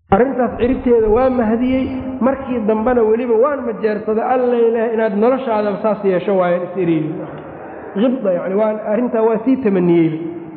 arrintaas ciribteeda waa mahdiyey markii dambena weliba waan majeersaday alla ilaah inaad noloshaadaba saas yeesho waayan is-eriili ibda yani waa arrintaa waa sii tamaniyey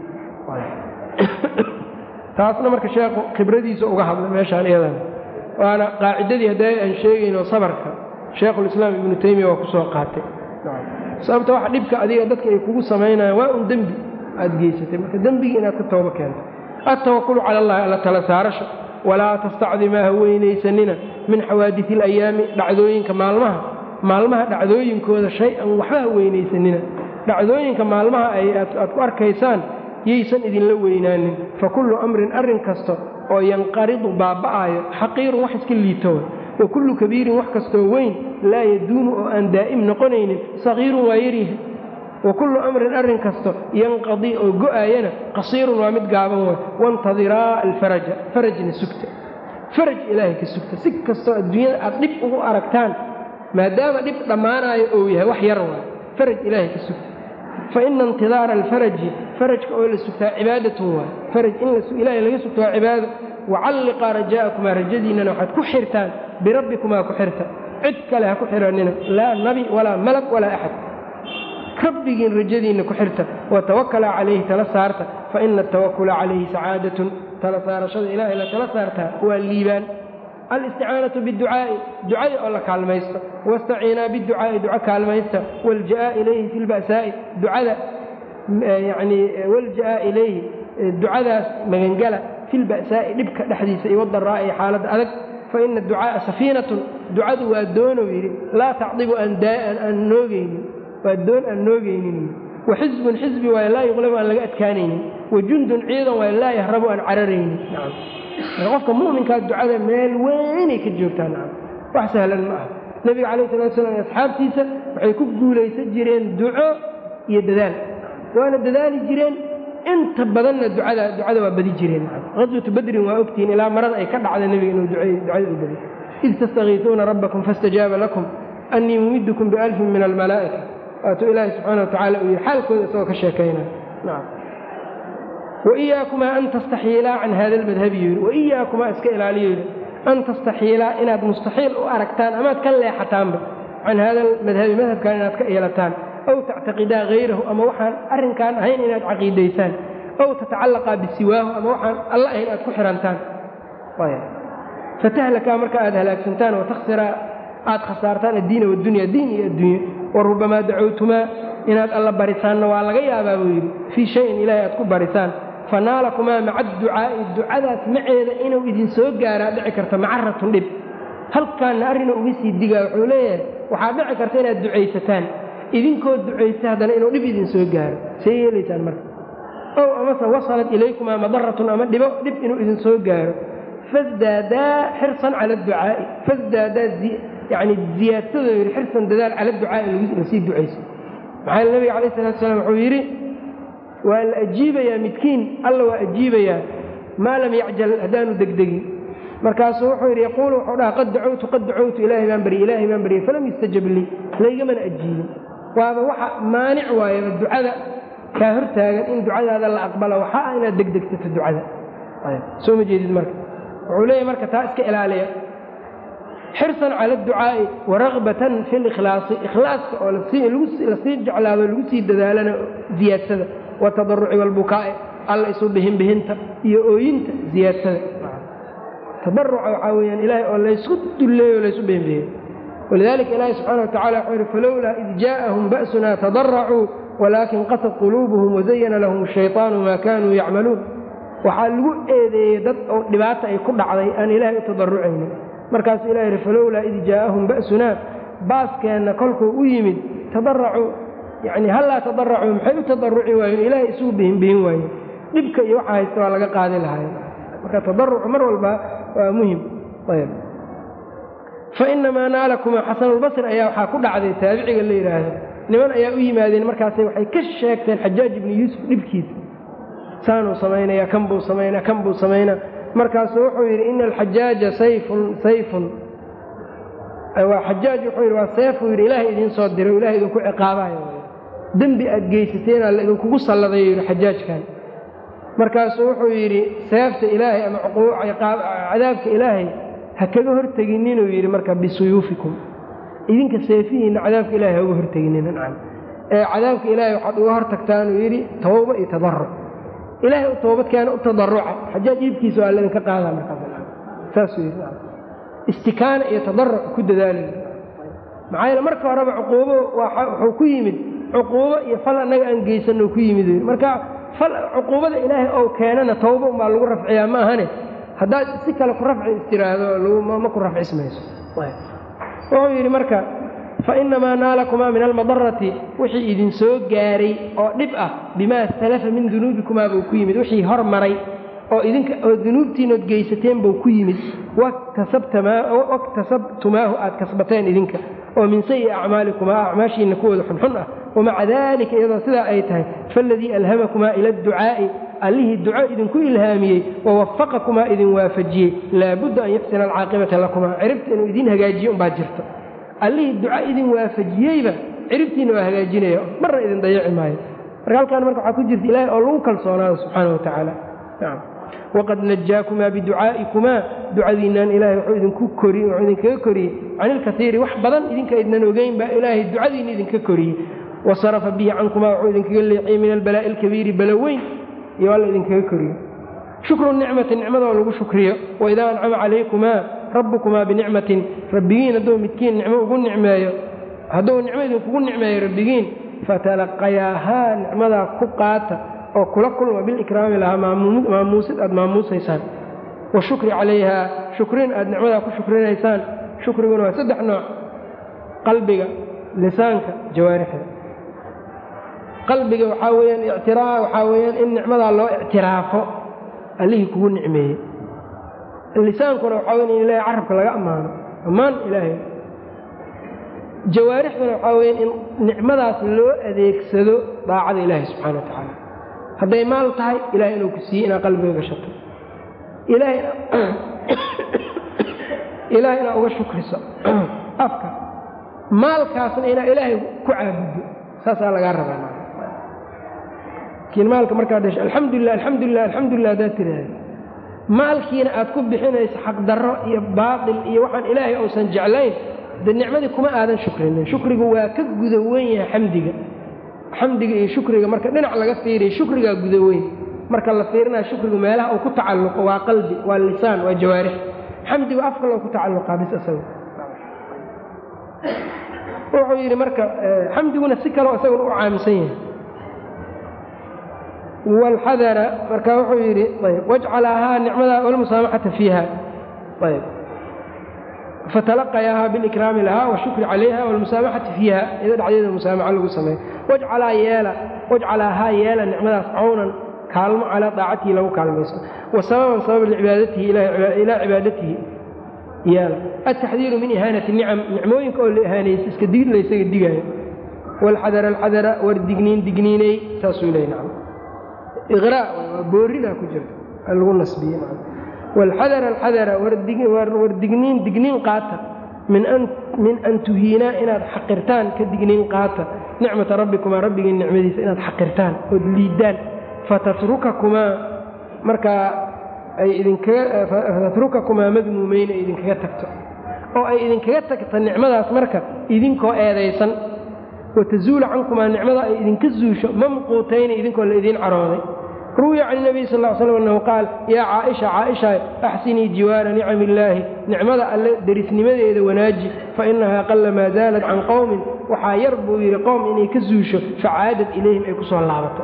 taasna marka sheekhu khibradiisa uga hadlay meeshaan iyadan waana qaacidadii hadday aan sheegayno sabarka sheekhulislaam ibnu taymiya waa ku soo qaatay sababta waxa dhibka adiga dadka ay kugu samaynayaan waa un dembi aad geysatay marka dembigii inaad ka toobo keento altawakulu cala allahi alla tala saarasho walaa tastacdimaa ha weynaysanina min xawaadii alayaami dhacdooyinka maalmaha maalmaha dhacdooyinkooda shay-an waxba ha weynaysanina dhacdooyinka maalmaha aad ku arkaysaan yaysan idinla weynaanin fa kullu amrin arrin kasta oo yanqaridu baaba'aayo xaqiirun wax iska liito wa kullu kabiirin wax kastoo weyn laa yaduumu oo aan daa'im noqonaynin sagiirun waa yaryahay wa kullu amrin arrin kasto yanqadii oo go'aayana qasiirun waa mid gaaban way wantadiraa alfaraja farajna sugta faraj ilaahay ka sugta si kastoo adduunyada aad dhib ugu aragtaan maadaama dhib dhammaanaayo ou yahay wax yar waay faraj ilaahay ka sugta fa ina intidaara alfaraji farajka oo la sugtaa cibaadatun waay faraj in ilaahay laga sugta waa cibaado wacalliqaa rajaa'akumaa rajadiinnana waxaad ku xirtaan birabbikumaa ku xirta cid kale ha ku xihannina laa nabi walaa malag walaa axad rabbigiin rajadiinna ku xirta watawakala calayhi tala saarta fa ina atawakula calayhi sacaadatun tala saarashada ilaahay la tala saartaa waa liibaan alisticaanatu biducaa'i ducada oo la kaalmaysto wastaciinaa biducaa'i duco kaalmaysta walja'a ilayhi fi lba'saa'i ducada yanii walja'a ilayhi ducadaas magangala fi lba'saa'i dhibka dhexdiisa iyo wadaraa'i iyo xaaladda adag fa ina ducaa'a safiinatun ducadu waa doonou yidhi laa tacdibu aan noogaynin waa doon aan noogaynin wa xisbun xisbi waay laa yuqlabu aan laga adkaanaynin wa jundun ciidan waay laa yahrabu aan cararaynin qofka mu'minkaa ducada meel weynay ka joogtaa nacam wax sahlan ma aha nebiga calayh salatu slam iyo asxaabtiisa waxay ku guulaysan jireen duco iyo dadaal waana dadaali jireen inta badanna ducada ducada waa badi jireen qaswatu badrin waa ogtihiin ilaa marada ay ka dhacda nebiga inuu ducada u badiy id tastakiisuuna rabbakum faاstajaaba lakum annii mumidkum bialfin min almalaa'ika waatuu ilaahi subxaana watacala uu yihi xaalkooda isagoo ka sheekaynaa nacam waiyaakumaa an tastaxiilaa can hada almadhabi yidhi waiyaakumaa iska ilaaliyo yidhi an tastaxiilaa inaad mustaxiil u aragtaan amaad ka leexataanba can hada almadhabi madhabkan inaad ka yeelataan aw tactaqidaa hayrahu ama waxaan arrinkaan ahayn inaad caqiidaysaan aw tatacallaqaa bisiwaahu ama waxaan alla ahayn aad ku xihantaan fatahlakaa marka aad halaagsantaan watakhsiraa aad khasaartaan addiina wadunya diin iyo adduunye wa rubamaa dacowtumaa inaad alla barisaanna waa laga yaabaa buu yidhi fii shayin ilaahay aad ku barisaan fanaalakumaa maca adducaa'i ducadaas maceeda inuu idin soo gaaraa dhici karta macaratun dhib halkaanna arrina uga sii digaa wuxuu leeyahay waxaad dhici karta inaad ducaysataan idinkoo ducaysta haddana inuu dhib idin soo gaaro see yeelaysaan marka ow amase wasalat ilaykumaa madaratun ama dhibo dhib inuu idin soo gaaro fasdaadaa xirsan cala adducaa'i fasdaadaa yacni ziyaadsadoo yidhi xirsan dadaal cala adducaa'i lasii ducayso maxaa nabiga calayh salatu salaam wuxuu yidhi waa la ajiibayaa midkiin alla waa ajiibayaa maa lam yacjal haddaanu degdegin markaasuu wuxuu yidhi yaquulu wuxuu dhaha qad dacowtu qad dacowtu ilaahay baan baryey ilaahay baan baryey falam yustajab lii laygamana ajiibin waaba waxa maanic waayaba ducada kaa hortaagan in ducadaada la aqbalo waxaa ah inaad degdegsato ducada soo ma jeedid marka wuxuu leeyahy marka taa iska ilaaliya xirsan cala adducaa'i waragbatan fi likhlaasi ikhlaaska oo lasii jeclaado lagu sii dadaalana ziyaadsada watadaruci walbukaa'i alla isu bihinbihinta iyo ooyinta ziyaadsada tadaruca waxaa weyaan ilaahay oo laysku dulleeyo o laysu bihinbihiyo walidalika ilaahi subxana watacala wuxuu yihi falowlaa id jaa'ahum ba'sunaa tadaracuu walaakin qasad quluubuhum wazayana lahum ashayطaanu maa kaanuu yacmaluun waxaa lagu eedeeyey dad oo dhibaata ay ku dhacday aan ilaahay u tadarucaynin markaasuu ilah yidhi falowlaa id jaa'ahum ba'sunaa baaskeenna kolkuu u yimid tadaracuu yacni hallaa tadaracuu maxay u tadaruci waayeen ilaahay isugu bihinbihin waayeen dhibka iyo waxa haysta waa laga qaadi lahaay marka tadarucu mar walba waa muhim ayb fa inamaa naalakumaa xasanulbasri ayaa waxaa ku dhacday taabiciga la yidhaahdo niman ayaa u yimaadeen markaasay waxay ka sheegteen xajaaj ibnu yuusuf dhibkiisa saanuu samaynaya kan buu samaynaa kan buu samaynaa markaasuu wuxuu yidhi ina alxajaaja sayfun sayfun waa xajaaj wuxuu yidhi waa seefuu yidhi ilaahay idiin soo diray ilahay idinku ciqaabayo dembi aad geysateena la idinkugu salladayo yidhi xajaajkan markaasuu wuxuu yidhi seefta ilaahay ama cadaabka ilaahay ha kaga hortegininuu yidhi marka bisuyuufikum idinka seefihiinna cadaabka ilahay ha uga horteginina nacam ee cadaabka ilaahay waxaad uga hor tagtaanuu yidhi tawba iyo tadaruc ilaahay u toobadkeena u tadaruca xajaaj iibkiisa waa laydinka qaadaa markaassaasuu yidhi istikaana iyo tadaruc ku dadaalay maxaa yeele marka horeba cuquubo wuxuu ku yimid cuquubo iyo fal annaga aan geysanno ku yimid marka cuquubada ilaahay ou keenana tawba unbaa lagu rafciyaa ma ahane haddaad si kale ku rafci istiraahdo ma ku rafcismayso wuxuu yidhi marka fa inamaa naalakumaa min almadarati wixii idin soo gaaray oo dhib ah bimaa salafa min dunuubikumaa buu ku yimid wixii hor maray oo idinka oo dunuubtiinood geysateen buu ku yimid waktasabtumaahu aad kasbateen idinka oo min sayi acmaalikumaa acmaashiinna kuwooda xunxun ah wamaca daalika iyadoo sidaa ay tahay faaladii alhamakumaa ila adducaa'i allihii duco idinku ilhaamiyey wawafaqakumaa idin waafajiyey laabudda an yaxsina alcaaqibata lakumaa ciribta inuu idiin hagaajiyo umbaa jirta allihii duco idin waafajiyeyba ciribtiinna waa hagaajinaya marna idin dayaci maayo marka halkaan marka waxaa ku jirta ilaahay oo lagu kalsoonaado subxaana wa tacaala waqad najaakumaa biducaa'ikumaa ducadiinnan ilaahay wuxuu idinku kori wuxuu idinkaga koriyey cani ilkaiiri wax badan idinka idnan ogeyn baa ilaahay ducadiinna idinka koriyey wasarafa bihi cankumaa wuxuu idinkaga leexiyey min albalaa'i alkabiiri balo weyn iyo alla idinkaga koriyo shukru nicmati nicmadoo lagu shukriyo waidaa ancama calaykumaa rabbukumaa binicmatin rabbigiin hadduu midkiin nicmo ugu nicmeeyo hadduu nicmo idinkugu nicmeeyo rabbigiin fatalaqayaahaa nicmadaa ku qaata oo kula kulma bilikraami lahaa maamuusid aad maamuusaysaan wa shukri calayhaa shukrin aad nicmadaa ku shukrinaysaan shukriguna waa saddex nooc qalbiga lisaanka jawaarixda qalbiga waxaa weyaan ictiraa waxaa weyaan in nicmadaa loo ictiraafo allihii kugu nicmeeyey lisaankuna waxaa weyan in ilahay carabka laga ammaano ammaan ilaahay jawaarixduna waxaa weyaan in nicmadaas loo adeegsado daacada ilaahay subxana wa tacaala hadday maal tahay ilahay inuu ku siiyey inaad qalbiga gashato ilaahay inaad uga shukriso afka maalkaasna inaad ilaahay ku caabuddo saasaa lagaa rabaa laakiin maalka markaad hesho alxamdulilah alxamdulilah alxamdulilah haddaad tiraahdo maalkiina aad ku bixinayso xaqdarro iyo baatil iyo waxaan ilaahay uusan jeclayn de nicmadii kuma aadan shukrinin shukrigu waa ka guda weyn yahay xamdiga xamdiga iyo shukriga marka dhinac laga fiiriya shukrigaa guda weyn marka la fiirinaya shukrigu meelaha uu ku tacalluqo waa qalbi waa lisaan waa jawaarix xamdigu afka loo ku tacalluqaa bis isaga wuxuu yidhi marka xamdiguna si kaleo isaguna u caamisan yahay wاlxadara marka wuxuu yidhi ayb wajcalahaa nicmada wاlmusaamaxata fiiha ayb fatalaqayaaha bilikraami lahaa washukri calayha wاlmusaamaxati fiiha iyado dhexdeeda musaamaxo lagu sameeyo wajcalaa yeela wajcalaahaa yeela nicmadaas cawnan kaalmo calaa daacatihi lagu kaalmayso wa sababan sabab licibaadatihi ilaa cibaadatihi yeela altaxdiiru min ihaanati nicam nicmooyinka oo la ihaanaysa iska digid la ysaga digaayo waalxadara alxadara war digniin digniinay saasuu leey nacam iqraa waa booridaa ku jirta lagu nasbiye nacam waalxadara alxadara war digniin digniin qaata min an tuhiinaa inaad xaqirtaan ka digniin qaata nicmata rabbikumaa rabbigiin nicmadiisa inaad xaqirtaan ood liiddaan fatatrukakumaa markaa ay idinkaga fatatrukakumaa madmuumeyn ay idinkaga tagto oo ay idinkaga tagta nicmadaas marka idinkoo eedaysan watazuula cankumaa nicmada ay idinka zuusho mamquutayni idinkoo la idiin carooday ruwiya can nabiy sal l slam annahu qaal yaa caaisha caaisha axsinii jiwaara nicami illaahi nicmada alle derisnimadeeda wanaaji fa innahaa qalla maa zaalat can qowmin waxaa yar buu yidhi qowm inay ka zuusho facaadad ilayhim ay ku soo laabato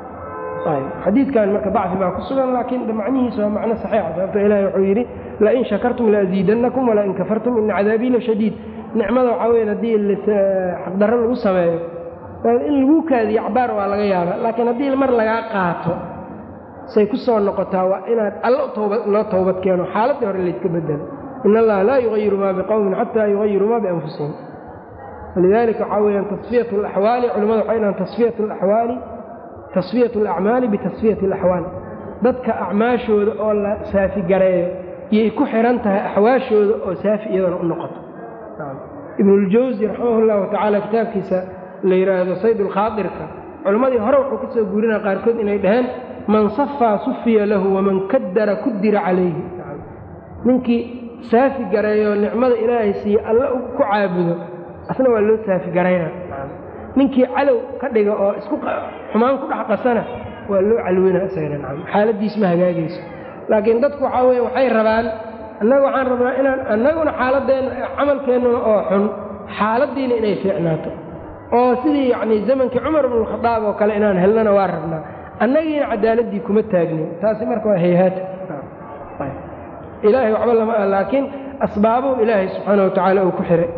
xadiidkan marka dacfi baa ku sugan laakiin macnihiisa waa macno saxiixa sababto ilahi wuxuu yidhi lain shakartum laaziidannakum walain kafartum ina cadaabii la shadiid nicmada waxaa weyan haddii xaqdarro lagu sameeyo in lagu kaadiyo cabaar waa laga yaaba laakiin haddii mar lagaa qaato say ku soo noqotaa waa inaad alla loo towbad keeno xaaladdii hore layska bedelo in allaha laa yugayiru maa biqowmin xataa yugayiru maa bianfusihim walidalika waxaa weyaan tasfiyat alaxwaali culimmada waxay dhahaan tasfiyat alaxwaali tasfiyat alacmaali bitasfiyati alaxwaal dadka acmaashooda oo la saafi gareeyo iyay ku xihan tahay axwaashooda oo saafi iyadana u noqoto ibnuljawsi raximah llahu tacaala kitaabkiisa la yidhaahdo sayd ulkhaadirka culimmadii hore wuxuu ka soo guurinaya qaarkood inay dhaheen man safaa sufiya lahu waman kadara kudira calayhi ninkii saafi gareeyo nicmada ilaahay siiye alle ku caabudo asna waa loo saafi garayna ninkii calow ka dhiga oo isku xumaan ku dhex qasana waa loo calwina isagana nacam xaaladiis ma hagaagayso laakiin dadku waxaa weye waxay rabaan annaga waxaan rabnaa inaan annaguna xaaladeenna camalkeennuna oo xun xaaladdiina inay fiicnaato oo sidii yacnii zamankii cumar bnualkhadaab oo kale inaan helnana waa rabnaa annagiina cadaaladdii kuma taagnin taasi marka waa hayhaata ilaahay waxba lama ah laakiin asbaabuu ilaahay subxaana wa tacaala uu ku xiray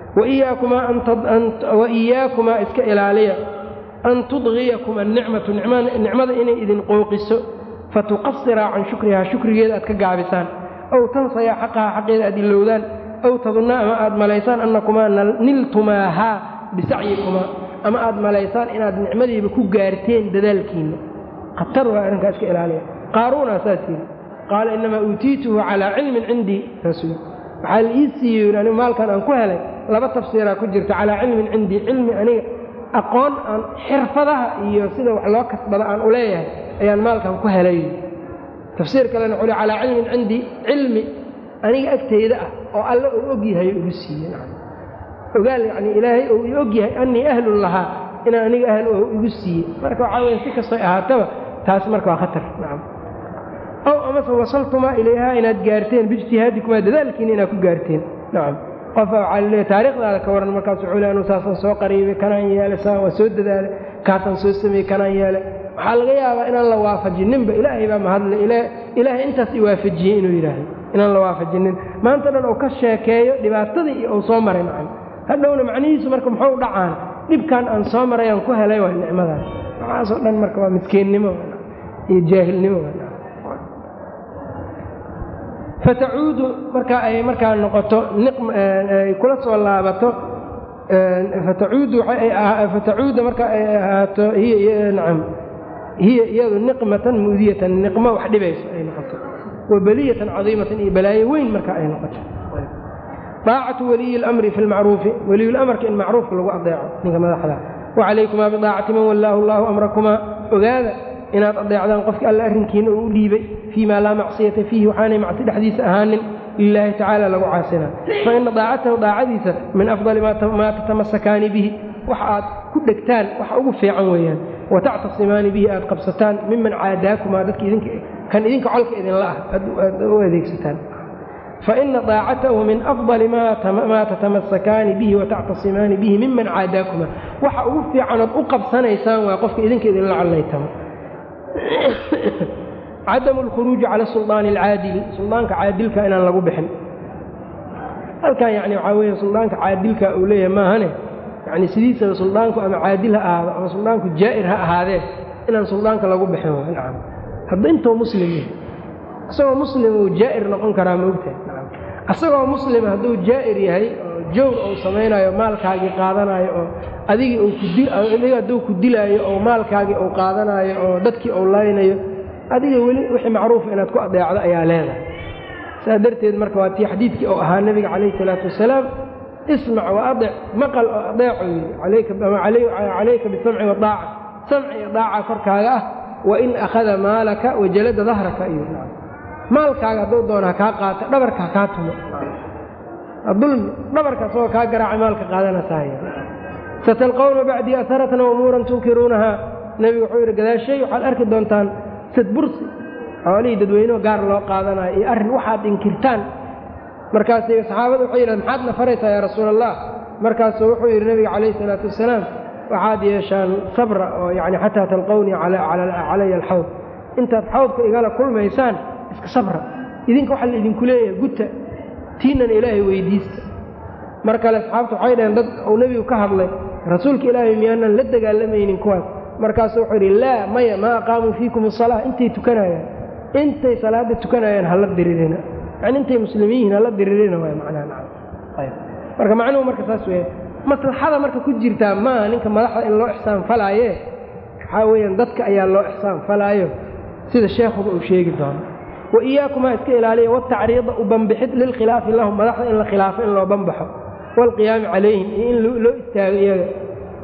wa iyaakumaa iska ilaaliya an tudgiyakuma anicmatu nicmada inay idin qooqiso fatuqasiraa can shukrihaa shukrigeeda aad ka gaabisaan aw tansayaa xaqahaa xaqeeda aad ilowdaan aw tadunna ama aad malaysaan annakumaa niltumaahaa bisacyikumaa ama aad malaysaan inaad nicmadiiba ku gaarteen dadaalkiinna khatar waa arrinkaa iska ilaaliya qaaruunaa saas yiri qaala innamaa uutiituhu calaa cilmin cindii saasuu waxaa la ii siiyey anigu maalkan aan ku helay laba tafsiiraa ku jirta calaa cilmin cindii cilmi aniga aqoon aan xirfadaha iyo sida wax loo kasbada aan u leeyahay ayaan maalkan ku helay tafsiir kalena wuxuu calaa cilmin cindii cilmi aniga agteyda ah oo alle uu og yahay igu siiye ogaal yacnii ilaahay uu i og yahay annii ahlun lahaa inaan aniga ahl oo igu siiye marka waxaa weya si kastoy ahaataba taas marka waa khatar nacam ow amase wasaltumaa ilayhaa inaad gaarteen biijtihaadikumaa dadaalkiina inaad ku gaarteen nacam qofa waxaa laleeya taariikhdaada ka waran markaas wuxuu le anu saasaan soo qariibay kanaan yeelay saan waa soo dadaalay kaasaan soo sameeyey kanaan yeelay waxaa laga yaabaa inaan la waafajinninba ilaahay baa mahadle ilaahay intaas i waafajiyey inuu yidhaahdo inaan la waafajinin maanta dhan uu ka sheekeeyo dhibaatadii uu soo maray nacam hadhowna macnihiisu marka muxuu dhacaan dhibkan aan soo maray aan ku helay waa nicmadaas waxaasoo dhan marka waa miskiinnimo iyo jaahilnimo fatacuudu marka ay markaa noqoto ay kula soo laabato fatacuuda marka ay ahaato nacam hiya iyadu niqmatan muudiyatan niqmo wax dhibayso ay noqoto wa beliyatan cadiimatan iyo balaayo weyn marka ay noqoto daacatu waliyi اlamri fi lmacruufi waliyulamarka in macruufka lagu adeeco ninka madaxda wacalaykumaa bidaacati man wallaahu allahu amrakumaa ogaada inaad adeecdaan qofki alla arrinkiina uu u dhiibay fii maa laa macsiyata fiihi waxaanay macsi dhexdiisa ahaanin lilaahi tacaala lagu caasinaa fa ina daacatahu daacadiisa min afdali maa tatamasakaani bihi wax aad ku dhegtaan wax ugu fiican weeyaan wa tactasimaani bihi aad qabsataan miman caadaakumaa dadka kan idinka colka idinla ah aad u adeegsataan faina daacatahu min afdali maa tatamasakaani bihi watactasimaani bihi miman caadaakuma waxa ugu fiicanood u qabsanaysaan waa qofka idinka idinla callaytamo cadamu alkhuruuji cala suldaani alcaadili suldaanka caadilka inaan lagu bixin halkan yani waxaa weeye suldaanka caadilka uu leeyahay maahane yani sidiisaba suldaanku ama caadil ha ahaado ama suldaanku jaa'ir ha ahaadee inaan suldaanka lagu bixin nacam hadda intuu muslim yahay isagoo muslim uu jaa'ir noqon karaa ma ogtahay isagoo muslim hadduu jaa'ir yahay oo jawr uu samaynayo maalkaagii qaadanayo oo adigii adiga hadduu ku dilaayo oo maalkaagii uu qaadanaayo oo dadkii uu laynayo adiga weli wixii macruufa inaad ku adeecdo ayaa leedahay saa darteed marka waa tii xadiidkii oo ahaa nebiga calayhi salaatu wasalaam ismac wa adec maqal oo adeeco yidhi calayka bisamci wadaaca samci iyo daaca korkaaga ah wain akhada maalaka wajalada dahraka iyo maalkaaga hadduu doona ha kaa qaata dhabarka ha kaa tumo dulmi dhabarka asagoo kaa garaaca maalka qaadanasaaya satalqawna bacdii aharatan umuuran tunkiruunahaa nebigu wuxuu yidhi gadaashay waxaad arki doontaan sadbursi xoolihii dadweynuhu gaar loo qaadanayo iyo arrin waxaad inkirtaan markaas saxaabada waxay yidhahdeen maxaad na faraysaa yaa rasuula allah markaasuu wuxuu yidhi nebiga calayhi isalaatu wasalaam waxaad yeeshaan sabra oo yani xataa talqawnii calaya alxawd intaad xawdka igala kulmaysaan iska sabra idinka waxaa la idinku leeyahay guta tiinan ilaahay weydiista mar kale asxaabta waxay dhaheen dad uu nebigu ka hadlay rasuulka ilaahay miyaanan la dagaalamaynin kuwaas markaasuu wuxuu yidhi laa maya maa aqaamuu fiikum asalaa intay tukanayaan intay salaada tukanayaan hala diririna yani intay muslimiin hala diririna waay macnaha marka macnuhu marka saas weya maslaxada marka ku jirtaa maaha ninka madaxda in loo ixsaan falaaye waxaa weeyaan dadka ayaa loo ixsaan falaayo sida sheekhuba uu sheegi doono wa iyaakumaa iska ilaaliya watacriida u banbixid lilkhilaafi lahum madaxda in la khilaafo in loo banbaxo waalqiyaami calayhim iyo in loo istaago iyaga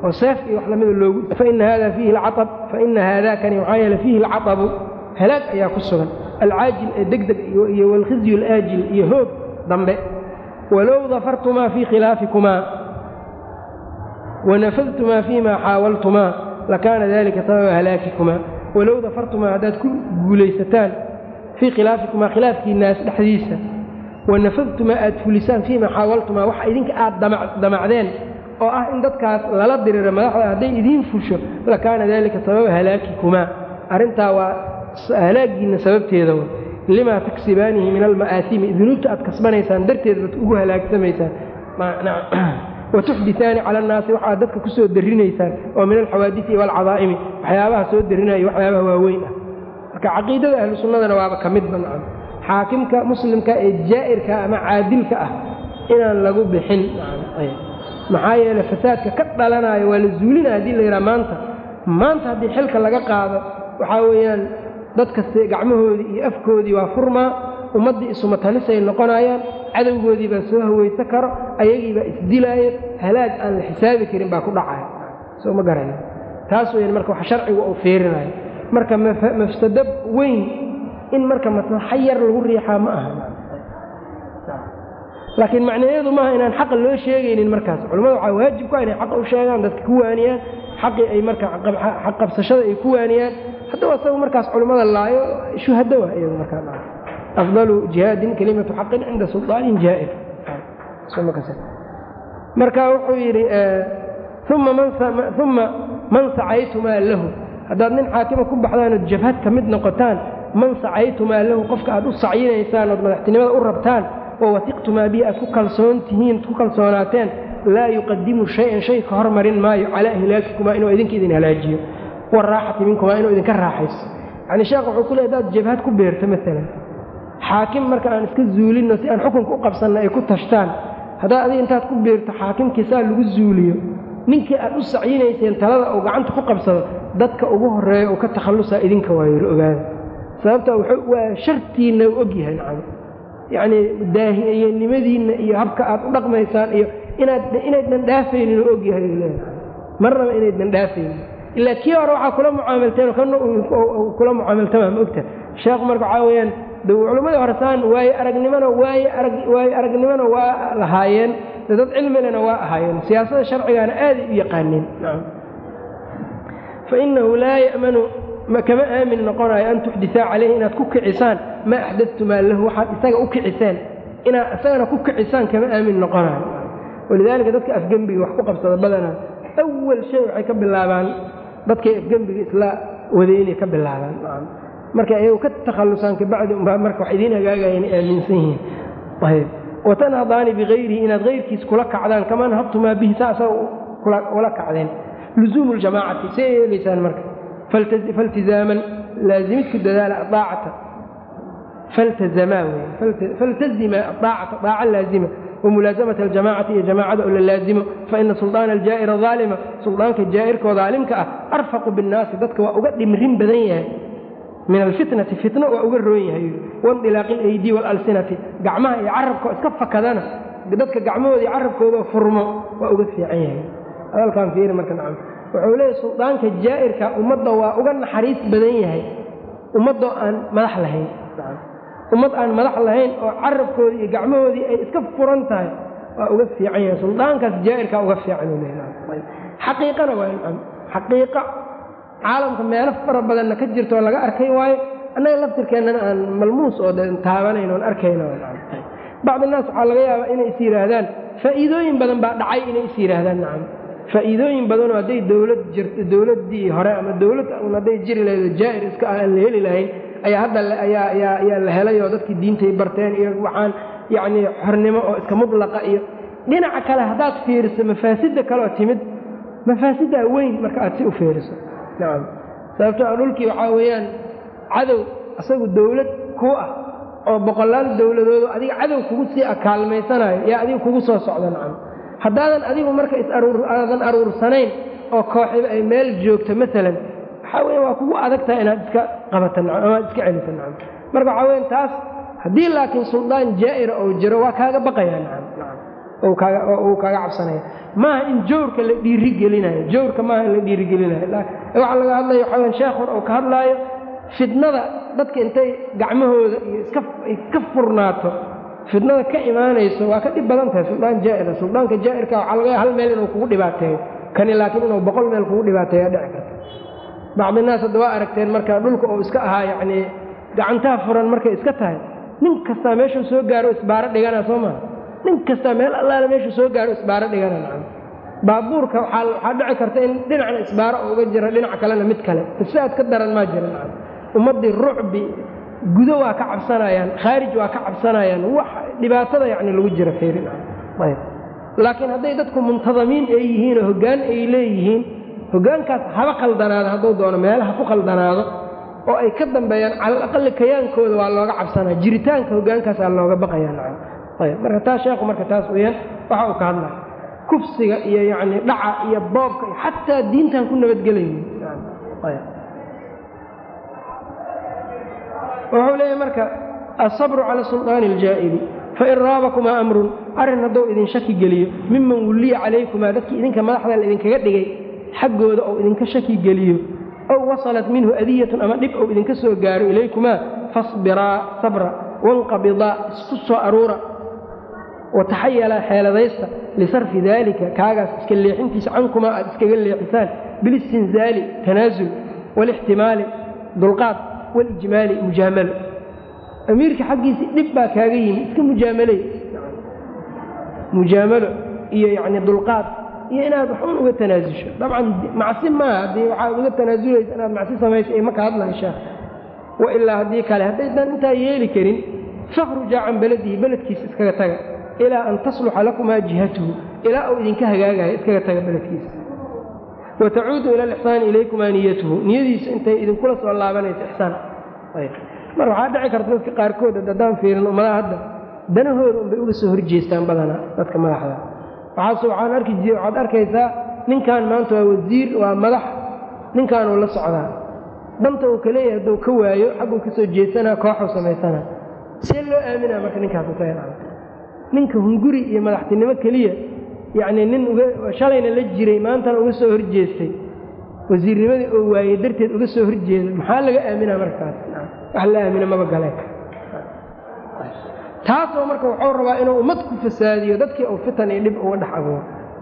oo seef iyo wax lamida loogu faina hada fiihi alcaab faina haadakani waxaa yeele fiihi alcatabu halaag ayaa ku sugan alcaajil ee degdeg iyo walkhizyu alaajil iyo hoog dambe walow dafartumaa fii khilaafikumaa wanafadtumaa fiima xaawaltumaa lakaana dalika sababa halaakikumaa walow dafartumaa haddaad ku guulaysataan fii khilaafikumaa khilaafkiinaas dhexdiisa wanafadtumaa aad fulisaan fiima xaawaltumaa waxa idinka aad damacdeen oo ah in dadkaas lala diriro madaxda hadday idiin fusho lakaana dalika sababa halaakikumaa arrintaa waa halaagiinna sababteeda limaa taksibaanihi min alma'aasimi dunuubta aad kasbanaysaan darteed baad ugu halaagsamaysaan watuxditaani cala annaasi waxaad dadka ku soo darrinaysaan oo min alxawaadisi waalcadaa'imi waxyaabaha soo darrinaya waxyaabaha waaweyn ah marka caqiidada ahlu sunnadana waaba ka mid bancan xaakimka muslimka ee jaa'irka ama caadilka ah inaan lagu bixin maxaa yeele fasaadka ka dhalanayo waa la zuulinaya haddii la yidhaha maanta maanta haddii xilka laga qaado waxaa weeyaan dadka gacmahoodii iyo afkoodii waa furmaa ummaddii isumatanisay noqonayaan cadowgoodii baa soo hawaysa karo ayagii baa isdilaayo halaag aan la xisaabi karin baa ku dhacaya soo ma garana taas weyan marka wax sharcigu uu fiirinayo marka mafsado weyn in marka maslaxo yar lagu riixaa ma aha laakiin macnaheedu maaha inaan xaqa loo sheegaynin markaas culimmada waxaa waajib ku ah inay xaqa u sheegaan dadka ku waaniyaan xaqii ay marka xaq qabsashada ay ku waaniyaan haddaba asagu markaas culimmada laayo shuhado wa iyagu markaa afdalu jihaadin kelimatu xaqin cinda sulطaanin jaa'ir marka wuxuu yidhi uma man sacaytumaa lahu haddaad nin xaakima ku baxdaan ood jabhad ka mid noqotaan man sacaytumaa lahu qofka aad u sacyinaysaan ood madaxtinimada u rabtaan wawatiqtumaa bihi aad ku kalsoon tihiin ku kalsoonaateen laa yuqadimu shay-an shay ka hormarin maayo calaa ihlaakikumaa inuu idinka idin halaajiyo waraaxati minkumaa inuu idinka raaxayso yacni sheekh wuxuu ku leey hadaad jabhad ku beerto maalan xaakim marka aan iska zuulinno si aan xukunka u qabsanna ay ku tashtaan haddaad adiga intaad ku beerto xaakimkii saa lagu zuuliyo ninkii aad u sacyinayseen talada uu gacanta ku qabsado dadka ugu horreeya uu ka takhallusaa idinka waayo ogaada sababta waa shartiinna u ogyahay nacam yacnii daahiyanimadiinna iyo habka aad u dhaqmaysaan iyo inaad inaydnan dhaafaynin oo ogyahay leedahay marnaba inaydnan dhaafaynin ilaa kii hore waxaa kula mucaamalteen kana kula mucaamaltamaa ma ogta sheekhu marka waxaa weeyaan de culimmadii hore saan waaye aragnimona waaye arag waaye aragnimona waa lahaayeen de dad cilmilena waa ahaayeen siyaasada sharcigaana aaday u yaqaaneen fa inahu laa ya'manu kama aamin noqonayo an tuxdisaa calayhi inaad ku kicisaan maa axdadtumaa lahu waxaad isaga u kiciseen inaad isagana ku kicisaan kama aamin noqonayo walidaalika dadka afgembiga wax ku qabsada badanaa awal shay waxay ka bilaabaan dadkay afgembiga isla wadeynay ka bilaabaan markay ayagu ka takhallusaan kabacdi umbaa marka wax idiin hagaagayana aaminsan yihiin ayb watanhadaani bikayrihi inaad kayrkiis kula kacdaan kamaa nahadtumaa bihi saa isaga ula kacdeen luzuumu ljamaacati say yeelaysaan marka faltizaaman laazimidku dadaala aacata faltazamaa wey faltazima aacata daaca laazima wamulaasamata aljamacati iyo jamaacada oo la laazimo faina sulطaana aljaa'ira aalima suldaanka jaa'irkoo daalimka ah arfaqu binnaasi dadka waa uga dhimrin badan yahay min alfitnati fitno waa uga roon yahay waindilaaqi alaydi waalalsinati gacmaha iyo carabkao iska fakadana dadka gacmahooda iyo carabkooda furmo waa uga fiican yahay hadalkaan fiiri marka nacam wuxuu leeyahy suldaanka jaa'irka ummadda waa uga naxariis badan yahay ummaddoo aan madax lahayn ummad aan madax lahayn oo carabkoodii iyo gacmahoodii ay iska furan tahay waa uga fiican yahay suldaankaas jaa'irkaa uga fiican xaqiiqana waa nacam xaqiiqa caalamka meelo fara badanna ka jirto oo laga arkay waayo annaga laftirkeennana aan malmuus oo de taabanayn oon arkayno bacdi naas waxaa laga yaabaa inay is yidhaahdaan faa'iidooyin badan baa dhacay inay is yidhaahdaan nacam faa'iidooyin badanoo hadday dowlad jirto dowladdii hore ama dowlad un hadday jiri lahayd jaa'ir iska aan la heli lahayn ayaa hadda ayaa ayaa ayaa la helay oo dadkii diintay barteen iyo waxaan yacnii xornimo oo iska mudlaqa iyo dhinaca kale haddaad fiiriso mafaasidda kaleoo timid mafaasiddaa weyn marka aad si u fiiriso nacam sababto a dhulkii waxaa weeyaan cadow isagu dowlad kuu ah oo boqolaal dowladoodu adiga cadow kugu sii akaalmaysanayo yaa adiga kugu soo socda nacam haddaadan adigu marka isaaaadan aruursanayn oo kooxiba ay meel joogto maalan waxaa weya waa kugu adag tahay inaad iska qabata nacam amaad iska celisa nacam marka waxaa weyan taas haddii laakiin suldaan jaa'ira oo jiro waa kaaga baqayaa nacam nacam uu kaaga cabsanaya maaha in jawrka la dhiirigelinayo jawrka maaha in la dhiirigelinayo waxaa laga hadlaya waxaa sheekhun uu ka hadlaayo fitnada dadka intay gacmahooda iyo iska furnaato fitnada ka imaanayso waa ka dhib badan tahay suldaan jaa'ira suldaanka jaa'irka waxaa laga hal meel inuu kugu dhibaateeyo kani laakiin inuu boqol meel kugu dhibaateeya dhici karta bacdinaas hadda waa aragteen marka dhulka uu iska ahaa yacnii gacantaha furan markay iska tahay nin kastaa meeshuu soo gaaro isbaaro dhigana soo maa nin kastaa meel allaale meeshuu soo gaaro isbaaro dhigana nacam baabuurka waxaa dhici karta in dhinacna isbaaro uga jira dhinac kalena mid kale ifsaad ka daran maa jira nacam ummaddii rucbi gudo waa ka cabsanayaan khaarij waa ka cabsanayaan wax dhibaatada yacni lagu jira fiirin ayb laakiin hadday dadku muntadamiin ay yihiin oo hoggaan ay leeyihiin hoggaankaas haba qaldanaado hadduu doono meelaha ku qaldanaado oo ay ka dambeeyaan cala alaqali kayaankooda waa looga cabsanaya jiritaanka hogaankaasaa looga baqaya nacam ayb marka taas sheekhu marka taas weyaan waxa uu ka hadlaya kufsiga iyo yacni dhaca iyo boobka iyo xataa diintan ku nabadgelayni ayb wuxuu leeyahy marka asabru cala sulطaani اljaa'ili fain raabakumaa amrun arrin hadduu idin shaki geliyo miman wulliya calaykumaa dadkii idinka madaxda la idinkaga dhigay xaggooda ou idinka shaki geliyo ow wasalat minhu adiyatun ama dhib ou idinka soo gaaro ilaykumaa fasbiraa sabra wanqabidaa isku soo aruura wataxayalaa xeeladaysta lisarfi daalika kaagaas iska leexintiisa cankumaa aad iskaga leexisaan bilistinzaali tanaasul waalixtimaali dulqaad walijmaali mujaamalo amiirka xaggiisii dhib baa kaaga yimi iska mujaamaley mujaamalo iyo yacni dulqaad iyo inaad waxun uga tanaasusho dabcan macsi maaha haddii waxaad uga tanaasulaysa inaad macsi samayso ee maka hadlahay sheekh wa ilaa haddii kale haddaydan intaa yeeli karin fakhruja can beladihi beledkiisa iskaga taga ilaa an tasluxa lakumaa jihatuhu ilaa uu idinka hagaagayo iskaga taga beledkiisa wa tacuudu ila alixsaani ilaykumaa niyatuhu niyadiisa intay idinkula soo laabanayso ixsaan mar waxaa dhici karta dadka qaarkood haddaan fiirin ummadaha hadda danahooda unbay uga soo horjeestaan badanaa dadka madaxda waxaase waxaan arki jir waxaad arkaysaa ninkan maanta waa wasiir waa madax ninkaanuu la socdaa danta uu kaleeyahay hadduu ka waayo xagguu ka soo jeesanaa kooxuu samaysanaa see loo aaminaa marka ninkaas isaga ninka hunguri iyo madaxtinimo keliya yacnii nin uga shalayna la jiray maantana uga soo horjeestay wasiirnimadii oo waayey darteed uga soo horjeeda maxaa laga aaminaa markaas wax la aamina maba galeen taasoo marka wuxuu rabaa inuu ummad ku fasaadiyo dadkii uu fitan iyo dhib uga dhex abuuro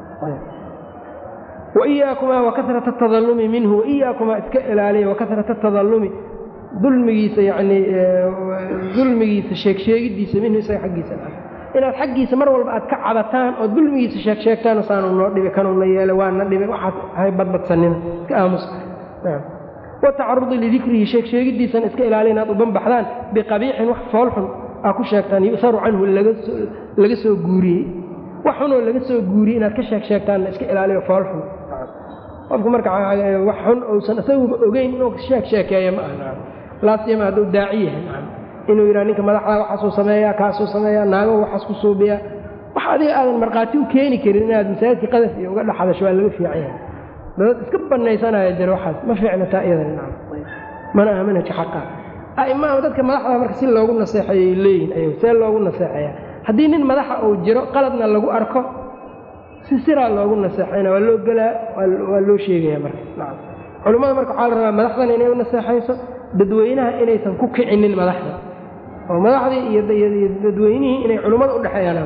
waiyaakumaa wakasrata atadallumi minhu waiyaakumaa iska ilaaliya wakasrata atadallumi dulmigiisa yacnii dulmigiisa sheegsheegidiisa minhu isaga xaggiisa inaad xaggiisa mar walba aad ka cabataan oo dulmigiisa sheegsheegtaan saanu noo dhibi kanuuna yeelo waana dhibi waxaad hay badbadsanina iska aamusa watacarudi lidikrihi sheegsheegidiisana iska ilaaliya inaad u banbaxdaan biqabiixin wax foolxun aa ku sheegtaan yusaru canhu laga soo guuriyey wax xunoo laga soo guuriyey inaad ka sheeg sheegtaanna iska ilaaliyo foolxun qofku marka wax xun uusan isaguba ogeyn inuu sheeg sheekeeya ma aha laasiyama hadduu daaci yahay inuu yidhaha ninka madaxda waxaasuu sameeyaa kaasuu sameeyaa naago waxaas ku suubiyaa wax adiga aadan markhaati u keeni karin inaad masaajidka qadaf iyo uga dhex hadasho waa laga fiican yahay dadad iska banaysanaya jira waxaas ma fiicna taa iyada mana aha manhajka xaqa aimaama dadka madaxda marka si loogu naseexeeyay leeyihin ay see loogu naseexeeyaa haddii nin madaxa uu jiro qaladna lagu arko si siraa loogu naseexayna waa loo gelaa waa loo sheegaya marka nacam culummada marka waxaa la rabaa madaxdana inay u naseexayso dadweynaha inaysan ku kicinin madaxda oo madaxdii iyo dadweynihii inay culummada udhexeeyaan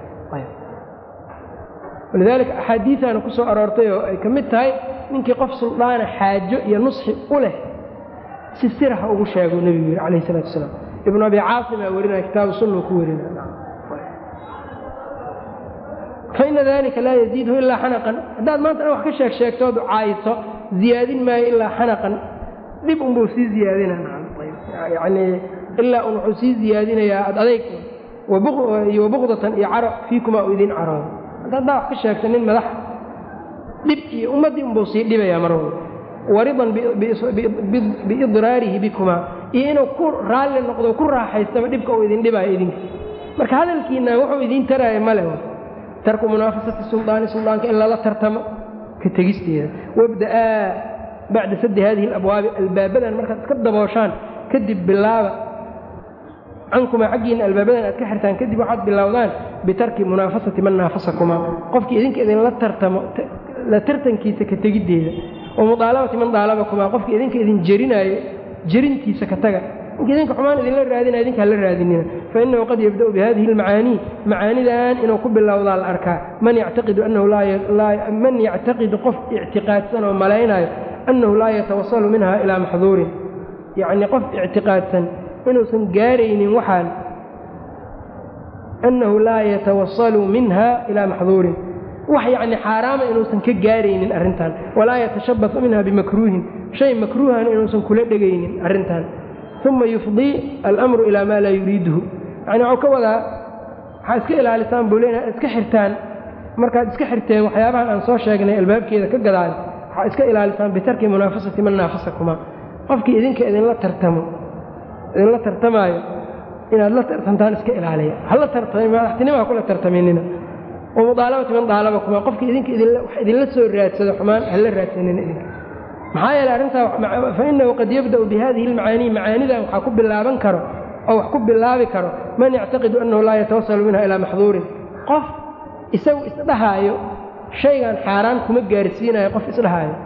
walidaalika axaadiiaana ku soo aroortay oo ay ka mid tahay ninkii qof suldaana xaajo iyo nusxi u leh si sira ha ugu sheego nebigu yidhi calayh salatu asalaam ibnu abi caasimaa werinaya kitaabu sunna ku werinaya faina dalika laa yaziidhu ilaa xanaqan haddaad maanta wax ka sheeg sheegtood caayiso ziyaadin maayo ilaa xanaqan dhib unbuu sii ziyaadina yacnii ilaa un wuxuu sii ziyaadinayaa ad adayg iyo wabuqdatan iyo caro fiikumaa uu idin caroodo haddaa wax ka sheegta nin madax dhib iyo ummaddii unbuu sii dhibayaa mar walba waridan biidraarihi bikumaa iyo inuu ku raalli noqdo ku raaxaystaba dhibka uu idin dhibaayo idinka marka hadalkiina wuxuu idiin taraayo male tarku munaafasati suldaani suldaanka in lala tartamo ka tegisteeda wabda'aa bacda saddi hadihi alabwaabi albaabadan markaad iska dabooshaan kadib bilaaba cankumaa xaggiina albaabadan aad ka xirtaan kadib waxaad bilowdaan bitarki munaafasati man naafasakumaa qofkii idinka idinla tartamo la tartankiisa ka tegiddeeda wa mudaalabati man daalabakumaa qofkii idinka idin jerinaayo jerintiisa ka taga ninka idinka xumaan idinla raadinaya idinkaan la raadinina fa innahu qad yabda'u bihadihi almacaanii macaanidan inuu ku bilowdaa la arkaa man yactaqidu annahu man yactaqidu qof ictiqaadsan oo malaynaayo annahu laa yatawasalu minha ilaa maxduurin yacnii qof ictiqaadsan inuusan gaaraynin waxaan annahu laa yatawasalu minha ilaa maxduurin wax yacni xaaraama inuusan ka gaaraynin arrintan walaa yatashabbasu minha bimakruuhin shay makruuhana inuusan kula dhegaynin arrintan uma yufdii alamru ilaa maa laa yuriiduhu yacni waxuu ka wadaa waxaa iska ilaalisaan buu le inaad iska xirtaan markaad iska xirteen waxyaabahan aan soo sheegnay albaabkeeda ka gadaan waxaa iska ilaalisaan bitarki munaafasati man naafasakuma qofkii idinka idinla tartamo idinla tartamaayo inaad la tartamtaan iska ilaaliya hala tartami madaxtinimaa kula tartaminina wa mudaalabati man daalabakuma qofkii idinka wax idinla soo raadsado xumaan hala raadsanina idinka maxaa yeele arrintaa fa innahu qad yabda'u bihadihi almacaanii macaanidan waxaa ku bilaaban karo oo wax ku bilaabi karo man yactaqidu annahu laa yatawasalu minha ilaa maxduurin qof isagu isdhahaayo shaygan xaaraan kuma gaarsiinayo qof isdhahaayo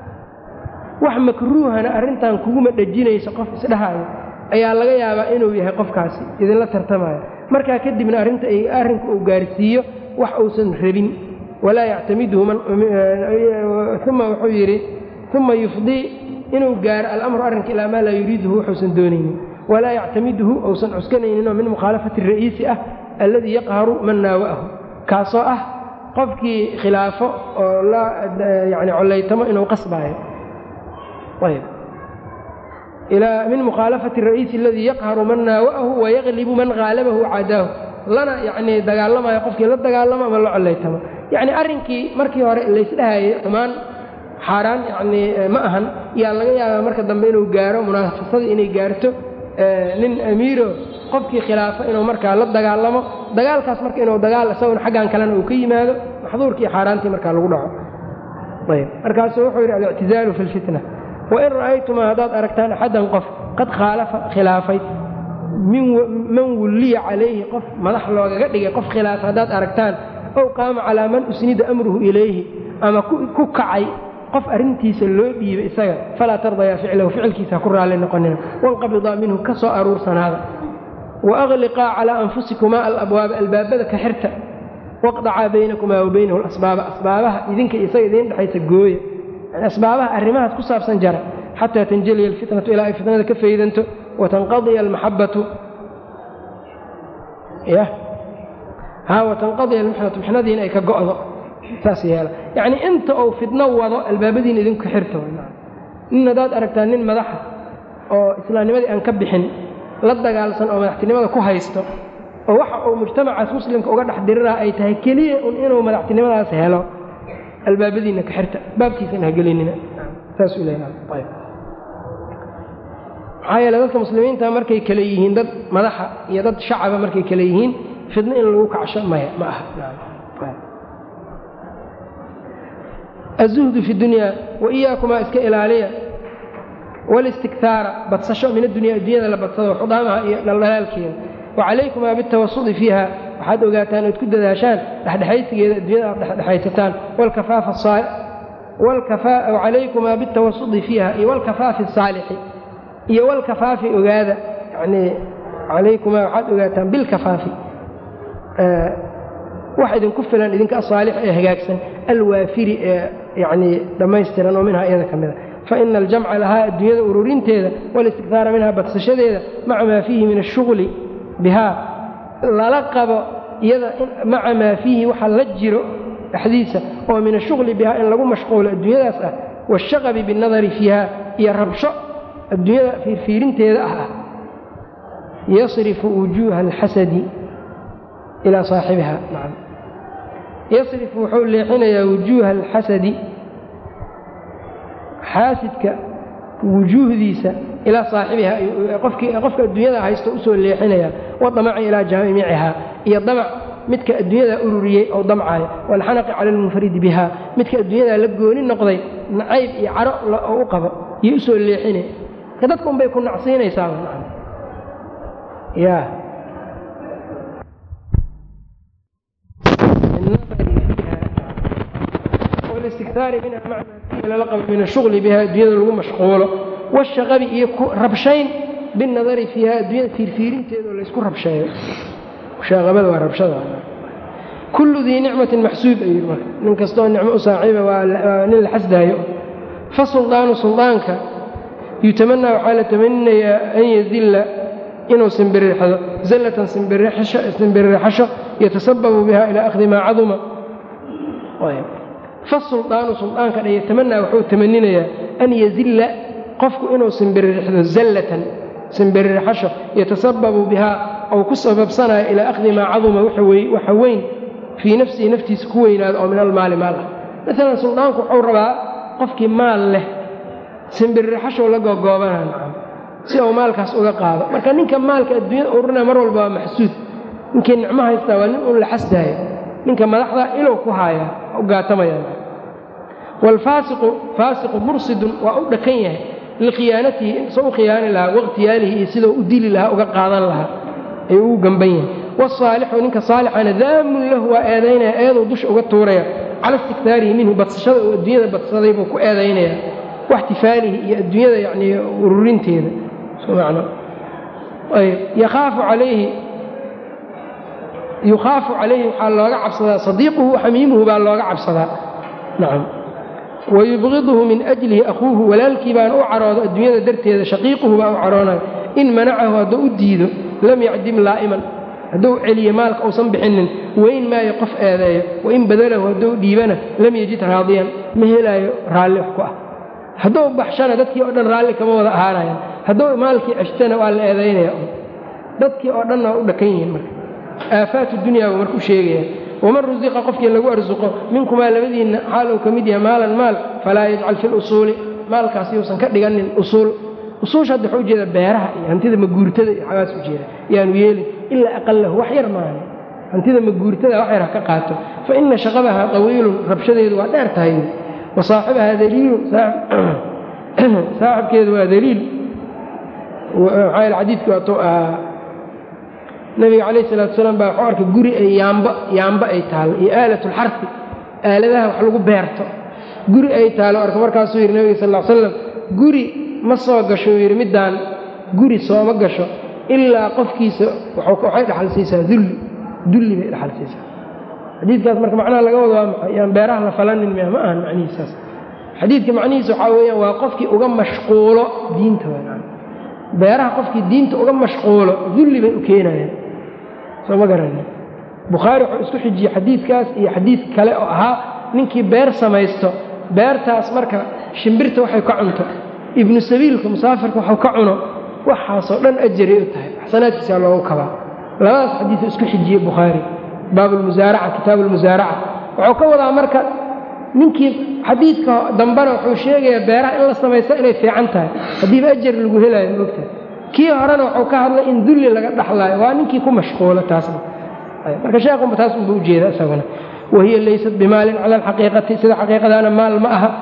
wax makruuhana arrintan kuguma dhejinayso qof isdhahaayo ayaa laga yaabaa inuu yahay qofkaasi idinla tartamayo markaa kadibna arrinta arrinka uu gaarsiiyo wax uusan rabin walaa yactamiduhu uma wuxuu yidhi uma yufdii inuu gaaro alamru arrinka ilaa maa laa yuriiduhu wuxuusan doonaynin walaa yactamiduhu uusan cuskanayninoo min mukhaalafati ra'iisi ah alladii yaqharu man naawa'ahu kaasoo ah qofkii khilaafo oo la yani collaytamo inuu qasbaayo ayb min mukhaalafati ra'iisi aladii yaqharu man naawa'ahu wayaqlibu man haalabahu cadaahu lana yacnii dagaalamayo qofkii la dagaalamo ama la collaytamo yacni arrinkii markii hore laysdhahayay xumaan xaaraan yacnii ma ahan yaa laga yaabaa marka dambe inuu gaaro munaafasadii inay gaarto nin amiiro qofkii khilaafo inuu markaa la dagaalamo dagaalkaas marka inuu dagaal isaguna xaggan kalena uu ka yimaado maxduurkii xaaraantii markaa lagu dhaco ayb markaasuu wuxuu yidhi alictizaalu fi lfitna wain ra'aytumaa haddaad aragtaan axaddan qof qad khaalafa khilaafay man wulliya calayhi qof madax loogaga dhigay qof khilaafa haddaad aragtaan ow qaama calaa man usnida amruhu ilayhi ama ku kacay qof arrintiisa loo dhiibay isaga falaa tardayaa ficlahu ficilkiisa ha ku raalli noqonina wanqabidaa minhu ka soo aruursanaada wa akhliqaa calaa anfusikumaa alabwaaba albaabada ka xirta waqdacaa baynakumaa wa baynahu alasbaaba asbaabaha idinka isaga idiin dhexaysa gooya yani asbaabaha arrimahaas ku saabsan jara xataa tanjaliya alfitnatu ilaa ay fitnada ka faydanto watanqadiya almaxabbatu ya haa watanqadiya almixnatu mixnadiina ay ka go'do saas yeela yacnii inta uu fitno wado albaabadiina idinku xirto nin haddaad aragtaa nin madaxa oo islaamnimadii aan ka bixin la dagaalsan oo madaxtinimada ku haysto oo waxa uu mujtamacaas muslimka uga dhex diriraa ay tahay keliya un inuu madaxtinimadaas helo albaabadiina ka xirta baabkiisana hagelinina saasuu leeyahay maxaa yeele dadka muslimiinta markay kale yihiin dad madaxa iyo dad shacaba markay kale yihiin fidno in lagu kacsho maya ma aha azuhdu fi dunyaa wa iyaakumaa iska ilaaliya walistikhaara badsasho min addunya addunyada la badsado xudaamaha iyo dhaldhalaalkeeda wa calaykumaa bitawasudi fiiha waxaad ogaataan ood ku dadaashaan dhexdhexaysigeeda addunyada aad dhexdhexaysataan wacalaykumaa bitawasudi fiiha iyo walkafaafi asaalixi iyo walkafaafi ogaada yani calaykumaa waxaad ogaataan bilkafaafi wax idinku filan idinka asaalix ee hagaagsan alwaafiri ee yanii dhammaystiran oo minhaa iyada ka mida faina aljamca lahaa adduunyada ururinteeda walistikhaara minhaa badsashadeeda maca maa fiihi min ashughli bihaa lala qabo iyada maca maa fiihi waxa la jiro dhexdiisa oo min ashughli bihaa in lagu mashquulo adduunyadaas ah waashaqabi binnadari fiiha iyo rabsho adduunyada fiirfiirinteeda ah ah yasrifu wujuuha alxasadi ilaa saaxibiha nacam yasrifu wuxuu leexinayaa wujuuha alxasadi xaasidka wujuuhdiisa ilaa saaxibiha qofka adduunyada haysto usoo leexinaya wadamaci ilaa jaamicihaa iyo damac midka adduunyada ururiyey oo damcaayo waalxanaqi cala almunfaridi biha midka adduunyadaa la gooni noqday nacayb iyo caro oo u qabo iyo usoo leexinay dadka unbay ku nacsiinaysaa ya wاlistikhaari minha maca lala qabo min ashugli biha addunyada lagu mashquulo washaqabi iyo rabshayn binadari fiiha addunyada fiirfiirinteeda oo laysku rabsheeyo shaqabada waa rabshada kullu dii nicmatin maxsuub ayuu marka nin kastoo nicmo u saaxiiba waa nin la xasdaayo fa suldaanu suldaanka yutamanaa waxaa la tamaninayaa an yazilla inuu simbirixdo zallatan simbirixasho yatasababu biha ilaa akhdi maa caduma fa suldaanu suldaanka dhan yatamanaa wuxuu tamaninayaa an yazilla qofku inuu simbirixdo zallatan simbirixasho yatasababu bihaa ou ku sababsanayo ilaa akhdi maa caduma waxa weyn fii nafsihi naftiisa ku weynaado oo min almaali maal ah maalan suldaanku wuxuu rabaa qofkii maal leh simbirixashow la gogoobana nacam si uu maalkaas uga qaado marka ninka maalka adduunyada ururina mar walba waa maxsuud ninkii nicmo haystaa waa nin uun la xasdaayo ninka madaxda ilow ku haaya u gaatamaya waalfaasiqu faasiqu mursidun waa u dhakan yahay likhiyaanatihi soo u khiyaani lahaa wakhtiyaalihi iyo sidau u dili lahaa uga qaadan lahaa ayuu ugu gamban yahay waalsaalixu ninka saalixana daamun lahu waa eedaynaya eeduu dusha uga tuuraya cala istiktaarihi minhu badsashada uu adduunyada badsaday buu ku eedaynaya waxtifaalihi iyo adduunyada yacnii ururinteeda yakhaafu calayhi yukhaafu calayhi waxaa looga cabsadaa sadiiquhu xamiimuhu baa looga cabsadaa nacam wayubqiduhu min ajlihi akhuuhu walaalkii baana u caroodo adduunyada darteeda shaqiiquhu baa u caroonayo in manacahu hadduu u diido lam yacdim laa'iman hadduu celiyo maalka uusan bixinin weyn maayo qof eedeeyo wain badalahu hadduu dhiibana lam yejid raadiyan ma helaayo raalli wax ku ah hadduu baxshana dadkii oo dhan raalli kama wada ahaanayan hadduu maalkii ceshtana waa la eedaynaya dadkii oo dhanna waa u dhakan yihiin marka aafaatu dunyaa buu marka u sheegaya waman rusiqa qofkii lagu arsuqo minkumaa labadiinna xaal uu ka mid yahay maalan maal falaa yajcal fi lusuuli maalkaas yuusan ka dhiganin usuul usuusha hadda waxuu ujeeda beeraha iyo hantida maguurtada iyo xagaas u jeeda yaanu yeelin ilaa aqalahu wax yar maaha hantida maguurtada wax yar ha ka qaato fa ina shaqadaha tawiilun rabshadeedu waa dheer tahay wa saaxibaha daliilun saaxibkeedu waa daliil maxaa xadiidkii waatuu ahaa nabiga calayh salatu salaam baa waxuu arkay guri ay yaamba yaamba ay taalo iyo aalatulxarfi aaladaha wax lagu beerto guri ay taalo arka markaasuu yidhi nabiga sal l slam guri ma soo gasho uu yidhi middaan guri sooma gasho ilaa qofkiisa waxay dhaxal siisaa dulli dulli bay dhaxal siisaa xadiidkaas marka macnaha laga wado waa maxay yaan beeraha la falanin miya ma ahan macnihiisaas xadiidka macnihiisa waxaa weeyaan waa qofkii uga mashquulo diinta weyaan beeraha qofkii diinta uga mashquulo dulli bay u keenayaan soo ma garanin bukhaari wuxuu isku xijiyey xadiidkaas iyo xadiid kale oo ahaa ninkii beer samaysto beertaas marka shimbirta waxay ka cunto ibnu sabiilka musaafirka waxuu ka cuno waxaasoo dhan ajaray u tahay xasanaadkiisaa loogu kabaa labadaas xadiisu isku xijiyey bukhaari baab lmusaaraca kitaabu lmusaaraca wuxuu ka wadaa marka ninkii xadiidka dambena wuxuu sheegayaa beeraha in la samaysto inay fiican tahay haddiiba ajar lagu helaayo moogtahay kii horena wuxuu ka hadlay in dulli laga dhaxlaayo waa ninkii ku mashquulo taasna marka sheekhunba taas unba ujeeda isaguna wahiya laysat bimaalin cala alxaqiiqati sida xaqiiqadaana maal ma aha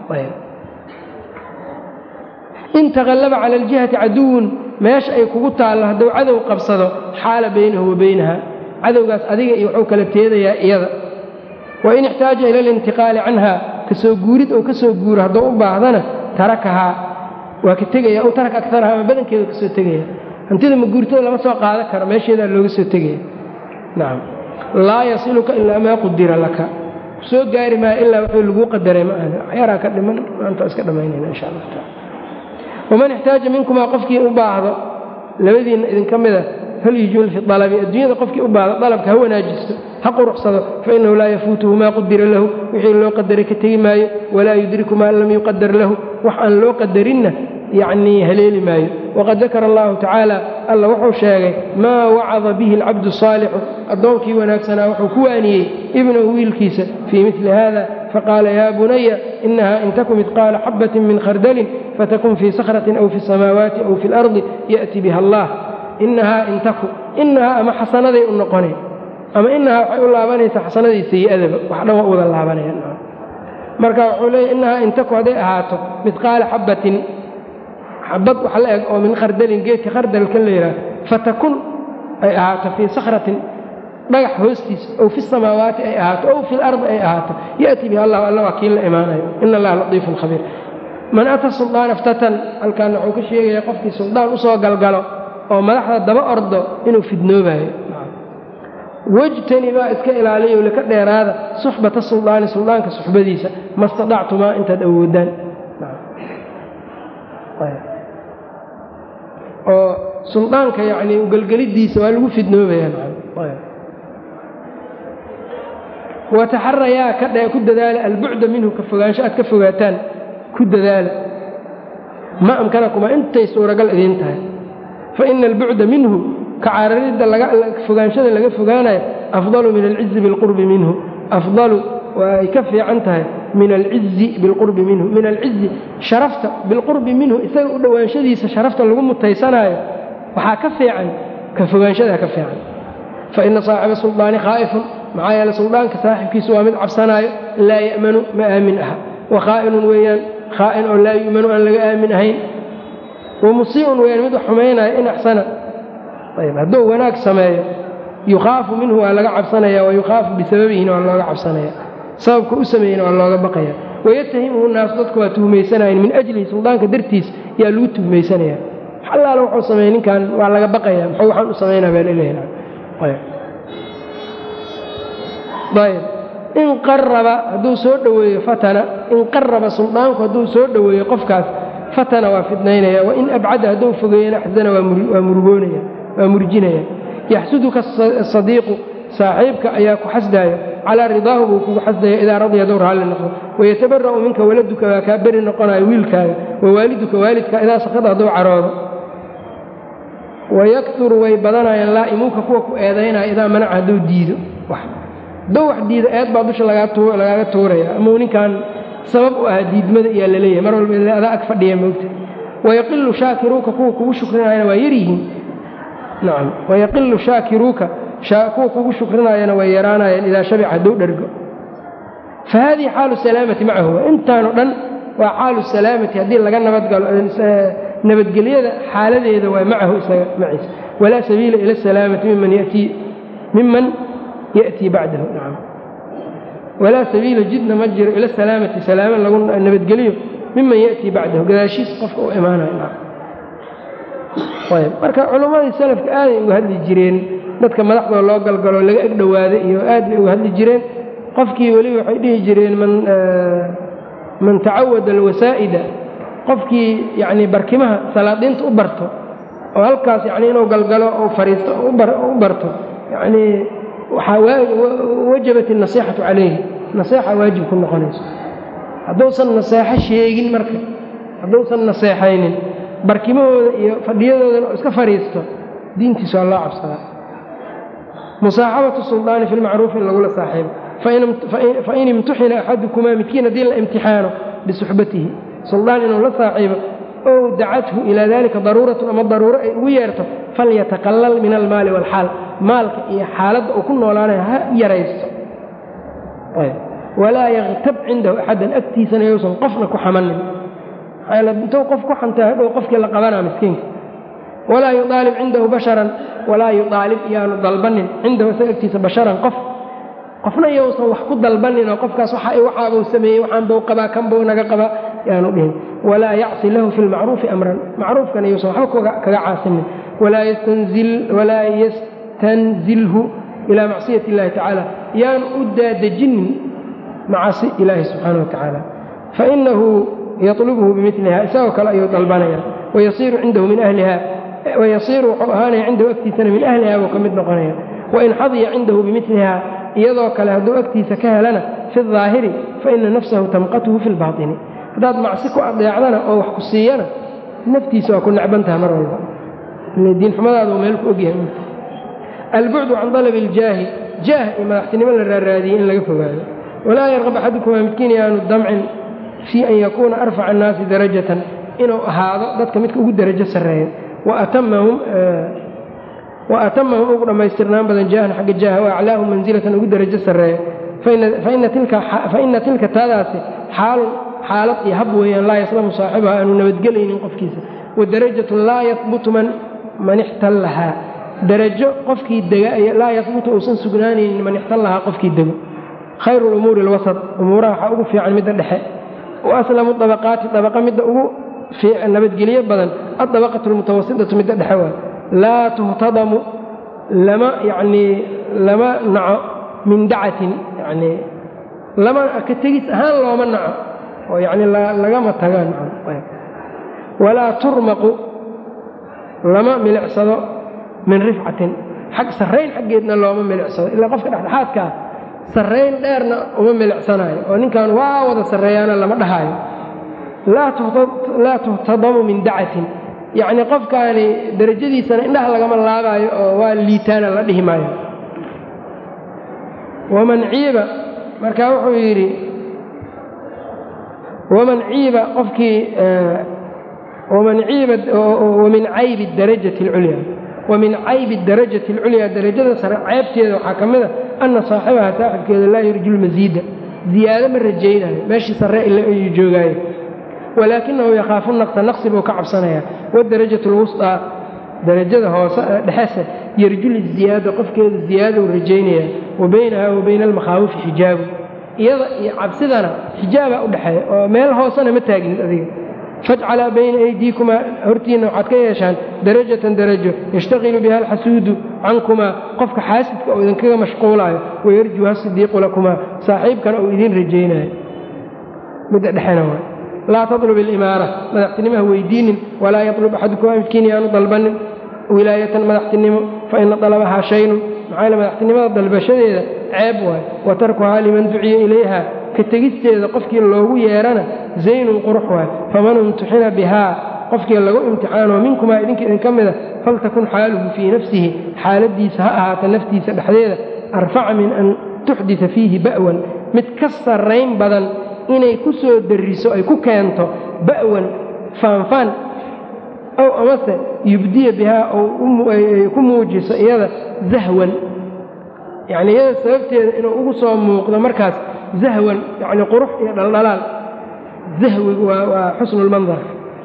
in taqallaba cala aljihati caduwun meesha ay kugu taallo hadduu cadow qabsado xaala baynahu wa baynaha cadowgaas adiga iyo wuxuu kala teedayaa iyada wain ixtaaja ila alintiqaali canha kasoo guurid ou ka soo guuro hadduu u baahdana tarakahaa waa ka tegaya ow taraka akaraha ama badankeeda kasoo tegaya hantida maguurtada lama soo qaadan karo meesheedaa looga soo tegaya nacam laa yasiluka ilaa maa qudira laka soo gaari maayo ilaa wuxuu laguu qadaray ma ahna waxyaraa ka dhiman maanta iska dhammaynayna insha allah taala waman ixtaaja minkumaa qofkii u baahdo labadiinna idinka mida falyujul fi alabi adduunyada qofkii u baahdo dalabka ha wanaajisto ha quruxsado fainahu laa yafuutuhu maa qudira lahu wixii loo qadaray ka tegi maayo walaa yudriku maa lam yuqadar lahu wax aan loo qadarinna yacnii haleeli maayo waqad dakara allahu tacaala alla wuxuu sheegay maa wacada bihi alcabdu saalixu addoonkii wanaagsanaa wuxuu ku waaniyey ibnahu wiilkiisa fii mili hada faqaala yaa bunaya inaha in taku midqaala xabatin min khardalin fatakun fii sakratin aw fi samaawaati aw fi اlardi ya'ti biha allah inahaa in taku inahaa ama xasanaday u noqoneen ama inahaa waxay u laabanaysaa xasanadii sayi'adaba wax dhan waa u wada laabanayaan marka wuxuu leeyahy inahaa in taku hadday ahaato midqaala xabatin xabad wax la eg oo min khardalin geedka khardalkan la yidhaha fatakun ay ahaato fii sakratin dhagax hoostiisa ow fi samaawaati ay ahaato ow fi lardi ay ahaato ya'ti bihi allah alla waa kii la imaanayo ina allaha latiifun khabiir man ata suldaana ftatan halkaana wuxuu ka sheegaya qofkii suldaan usoo galgalo oo madaxda daba ordo inuu fidnoobayo wejtani baa iska ilaaliyo laka dheeraada suxbata suldaani suldaanka suxbadiisa ma stadactumaa intaad awoodaan oo suldaanka yacni ugelgelidiisa waa lagu fidnoobayaa wataxarayaa ka dhe ku dadaala albucda minhu ka fogaansho aad ka fogaataan ku dadaala ma amkanakumaa intay suuragal idiin tahay fa ina albucda minhu ka cararidda fogaanshada laga fogaanayo afdalu min alcizi bilqurbi minhu afdalu waa ay ka fiican tahay min alcizi bilqurbi minhu min alcizi sharafta bilqurbi minhu isaga u dhowaanshadiisa sharafta lagu mutaysanaayo waxaa ka fiican ka fogaanshadaa ka fiican fa ina saaxiba suldaani khaa'ifun maxaa yeele suldaanka saaxibkiisu waa mid cabsanaayo laa ya'manu ma aamin aha wa khaa'inun weeyaan khaa'in oo laa yu'manu aan laga aamin ahayn wa musii'un weeyaan mid wax xumaynaayo in axsana ayb hadduu wanaag sameeyo yukhaafu minhu waa laga cabsanaya wa yukhaafu bisababihina waa looga cabsanaya sababka u sameeyena waa looga baqaya wayatahimuhu naasu dadku waa tuhmaysanayan min ajlihi suldaanka dartiis yaa lagu tuhmaysanaya allaala wuxuu sameeyey ninkan waa laga baqaya muxuu waxaan u samaynaa baa laleeyahay ayb in qaraba hadduu soo dhoweeyo fatana in qaraba suldaanku hadduu soo dhoweeyo qofkaas fatana waa fidnaynaya wain abcada hadduu fogeeyana axsana waa murugoonaya waa murjinaya yaxsuduka asadiiqu saaxiibka ayaa ku xasdaayo calaa ridaahu buu kugu xasdaya idaa radiya hadduu raalli noqdo wayatabara'u minka waladuka waa kaa beri noqonayo wiilkaaga wawaaliduka waalidka idaa sakada hadduu caroodo wayakturu way badanayaan laa'imuuka kuwa ku eedaynaya idaa manaca hadduu diido hadduu wax diido eed baa dusha lagaaga tuuraya amau ninkan sabab u ahaa diidmada iyaa laleeyahay mar walba adaa ag fadhiya moogta wayaqilu shaakiruuka kuwa kugu shukrinayana waa yaryihiin nacam wayaqilu shaakiruuka kuwa kugu shukrinayana way yaraanayaan idaa shabica hadduu dhergo fa haadihi xaalu salaamati macahu intaanoo dhan waa xaalu salaamati haddii laga nabadgalo nabadgelyada xaaladeeda waa macahu isaga maciisa walaa sabiila ila asalaamati miman yatii miman yأtii bacdahu nacam walaa sabiila jidna ma jiro ila salaamati salaamo lagu nabadgeliyo miman ya'tii bacdahu gadaashiis qofka u imaanayo ayb marka culammadii salafka aaday uga hadli jireen dadka madaxdoo loo galgalo laga eg dhowaaday iyo aad bay uga hadli jireen qofkii weliba waxay dhihi jireen man tacawada alwasaa'ida qofkii yacnii barkimaha salaadiinta u barto oo halkaas yacni inuu galgalo oo fariisto u barto yacnii waxaa wajabat النaصيxaةu calayhi naseexa waajib ku noqonayso hadduusan naseexo sheegin marka hadduusan naseexaynin barkimahooda iyo fadhiyadoodana oo iska fadhiisto diintiisa waa loo cabsadaa musaaxabaةu suldaani fi lmacruufi in lagula saaxiibo fain imtuxina axadukumaa midkiin haddii la imtixaano bisuxbatihi suldaan inuu la saaxiibo ow dacathu ilaa dalika daruuratun ama daruuro ay ugu yeerto falyataqallal min almaali wاlxaal maalka iyo xaaladda uu ku noolaanayo ha yaraysto walaa yaktab cindahu axadan agtiisana yousan qofna ku xamanin intuu qof ku xantay hadhow qofkii la qabanaa miskiinka walaa yuaalib cindahu basharan walaa yuaalib yaanu dalbanin cindahu isaga agtiisa basharan qof qofna yousan wax ku dalbanin oo qofkaas waxaabuu sameeyey waxaan buu qabaa kan buu naga qabaa yaanu dhihin walaa yacsi lahu fi lmacruufi amran macruufkana yousan waxba kaga caasinin walaa yastanzilhu ilaa macsiyat اllahi tacaala yaanu u daadejinin macasi ilaahi subxaana wa tacaala fainahu yatlubhu bimiliha isagoo kale ayuu dalbanaya wayasiiru cindahu min ahliha wayasiiru wuxuu ahaanaya cindahu agtiisana min ahliha buu ka mid noqonaya wain xadiya cindahu bimiliha iyadoo kale hadduu agtiisa ka helana fi اdaahiri faina nafsahu tamqatuhu fi اlbaطini haddaad macsi ku adeecdana oo wax ku siiyana naftiisa waa ku necbantaha mar walba diinxumadaada uu meel ku ogyahay albucdu can dalabi اljaahi jaah iyo madaxtinimo la raaraadiyey in laga fogaado walaa yarqab axadukumaa midkiin yaanu damcin fii an yakuuna arfaca annaasi darajatan inuu ahaado dadka midka ugu darajo sarreeya wa atamahum ugu dhammaystirnaan badan jaahan xagga jaaha wa aclaahum mansilatan ugu darajo sarreeya faina tilka taadaasi xaalun xaalad iyo hab weeyaan laa yaslamu saaxibaha aanu nabadgelaynin qofkiisa wa darajatun laa yahbutu man ixtallahaa darajo qofkii dega laa yahbutu uusan sugnaanaynin man ixtallahaa qofkii dego khayru lumuuri alwasat umuuraha waxaa ugu fiican midda dhexe wa aslamu dabaqaati dabaqa midda ugu nabadgelyo badan addabaqatu almutawasitatu midda dhexe waay laa tuhtadamu lama yacnii lama naco min dacatin yacnii lama ka tegis ahaan looma naco oo yacni lagama tagaan walaa turmaqu lama milicsado min rifcatin xag sarrayn xaggeedna looma milicsado ilaa qofka dhexdhexaadka ah sarrayn dheerna uma milicsanayo oo ninkan waa wada sarreeyaana lama dhahaayo laa tuhtadamu min dacatin yacnii qofkaani darajadiisana indhaha lagama laabaayo oo waa liitaana la dhihi maayo waman ciiba markaa wuxuu yidhi waman ciiba qofkii waman ciiba wamin caybi darajati alculyaa wamin caybi darajati alculyaa darajada sare ceebteeda waxaa ka mid a anna saaxibaha saaxibkeeda laa yurju lmasiida ziyaado ma rajaynayo meeshii sarre ila ayuu joogaayo walaakinahu yakhaafu naqsa naqsi buu ka cabsanayaa wadarajatu alwusطaa darajada hoose dhexese yarju liziyaada qofkeeda ziyaadou rajaynayaa wa baynaha wa bayna almakhaawifi xijaabu iyada iyo cabsidana xijaabaa u dhexeeya oo meel hoosena ma taagnid adiga fajcalaa bayna aydiikumaa hortiinna waxaad ka yeeshaan darajatan darajo yashtaqilu biha alxasuudu cankumaa qofka xaasidka oo idinkaga mashquulaayo wayarjuha sidiiqu lakumaa saaxiibkana uu idiin rajaynayo midda dhexena waay laa tatlub alimaara madaxtinimaha weydiinin walaa yatlub axadukumaa midkiin yaanu dalbanin wilaayatan madaxtinimo fa ina dalabahaa shaynun maxaa yale madaxtinimada dalbashadeeda ceeb waay wa tarkuhaa liman duciya ilayha ka tegisteeda qofkii loogu yeerana zaynun qurux waay faman imtixina bihaa qofkii lagu imtixaano minkumaa idinka idinka mida faltakun xaaluhu fii nafsihi xaaladiisa ha ahaata naftiisa dhexdeeda arfaca min an tuxdita fiihi ba'wan mid ka sarrayn badan inay ku soo darriso ay ku keento ba'wan faanfaan ow amase yubdiya bihaa ay ku muujiso iyada zahwan yacni iyada sababteeda inuu ugu soo muuqdo markaas zahwan yacni qurux iyo dhaldhalaal zahwigu waa xusnulmandar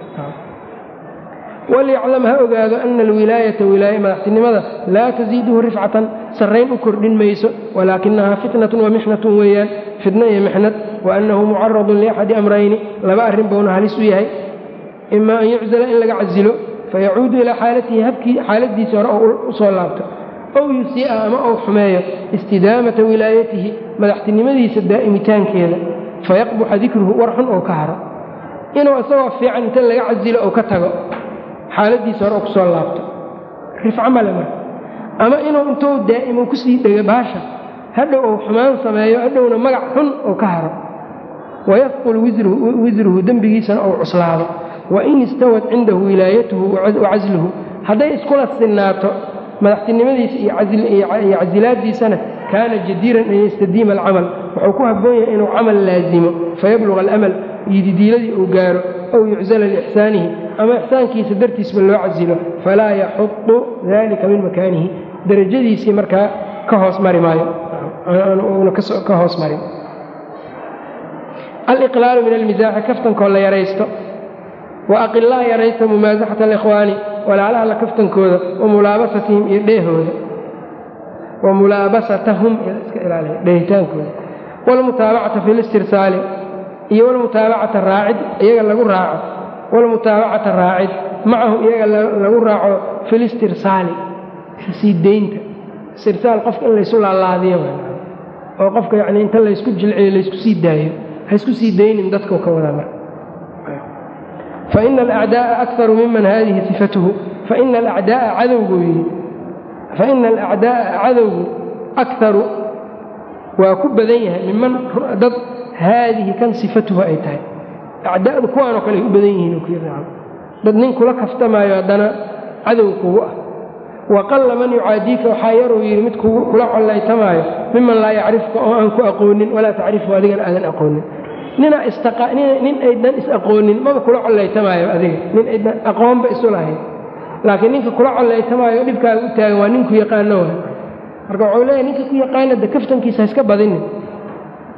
walyaclam ha ogaado ana alwilaayata wilaaya madaxtinimada laa tasiiduhu rifcatan sarrayn u kordhin mayso walaakinahaa fitnatun wa mixnatun weeyaan fitno iyo mixnad wa annahu mucaradun liaxadi amrayni laba arrin buuna halis u yahay ima an yuczala in laga casilo fayacuudu ilaa xaalatihi habkii xaaladiisii hore oo u soo laabto ow yusii'a ama ou xumeeyo istidaamata wilaayatihi madaxtinimadiisa daa'imitaankeeda fayaqbuxa dikruhu war xun oo ka haro inuu isagoo fiican inta laga casilo ou ka tago xaaladiisa hore oo ku soo laabto rifco male marka ama inuu intuu daa'imo kusii dhega baasha hadhow ou xumaan sameeyo hadhowna magac xun oo ka haro wayafqul wisruhu dembigiisana ou cuslaado wain istawad cindahu wilaayatuhu wa casluhu hadday iskula sinnaato madaxtinimadiisa iyo casilaadiisana kaana jadiiran an yastadiima alcamal wuxuu ku habboon yahay inuu camal laasimo fayabluga alamal yididiiladii uu gaaro ow yuczala liixsaanihi ama ixsaankiisa dartiisba loo casilo falaa yaxudu dalika min makaanihi darajadiisii markaa ka hoos mari maayo una ka hoos marin aliqlaalu min almisaaxi kaftankoo la yaraysto wa aqilaa yaraysta mumaasaxata alikhwaani walaalaha la kaftankooda wa mulaabasatihim iyo dheehooda wa mulaabasatahum iska ilaaliya dheehitaankooda waalmutaabacata fi listirsaali iyo walmutaabacata raacid iyaga lagu raaco walmutaabacata raacid macahu iyaga lagu raaco fi listirsaali sii deynta istirsaal qofka in laysu laalaadiyo oo qofka yacni inta laysku jilciyo laysku sii daayo ha isku sii daynin dadkau ka wadaa marka faina alacdaa'a akaru miman haadihi sifatuhu faina alacdaa'a cadowguu yidhi faina alacdaa'a cadowgu akaru waa ku badan yahay miman dad haadihi kan sifatuhu ay tahay acdaa'du kuwaanoo kale ay u badan yihiin ku yidhi dad nin kula kaftamaayo haddana cadow kugu ah waqalla man yucaadiika waxaa yaruu yidhi mid kula collaytamaayo miman laa yacrifka oo aan ku aqoonin walaa tacrifu adigana aadan aqoonin nin aydan is-aqoonin maba kula collaytamaayo adiga nin aydan aqoonba isu lahayn laakiin ninka kula collaytamaayo dhibkaaga u taagan waa ninku yaqaano wa marka wuxuu leeyahy ninka ku yaqaana de kaftankiisa ha iska badinin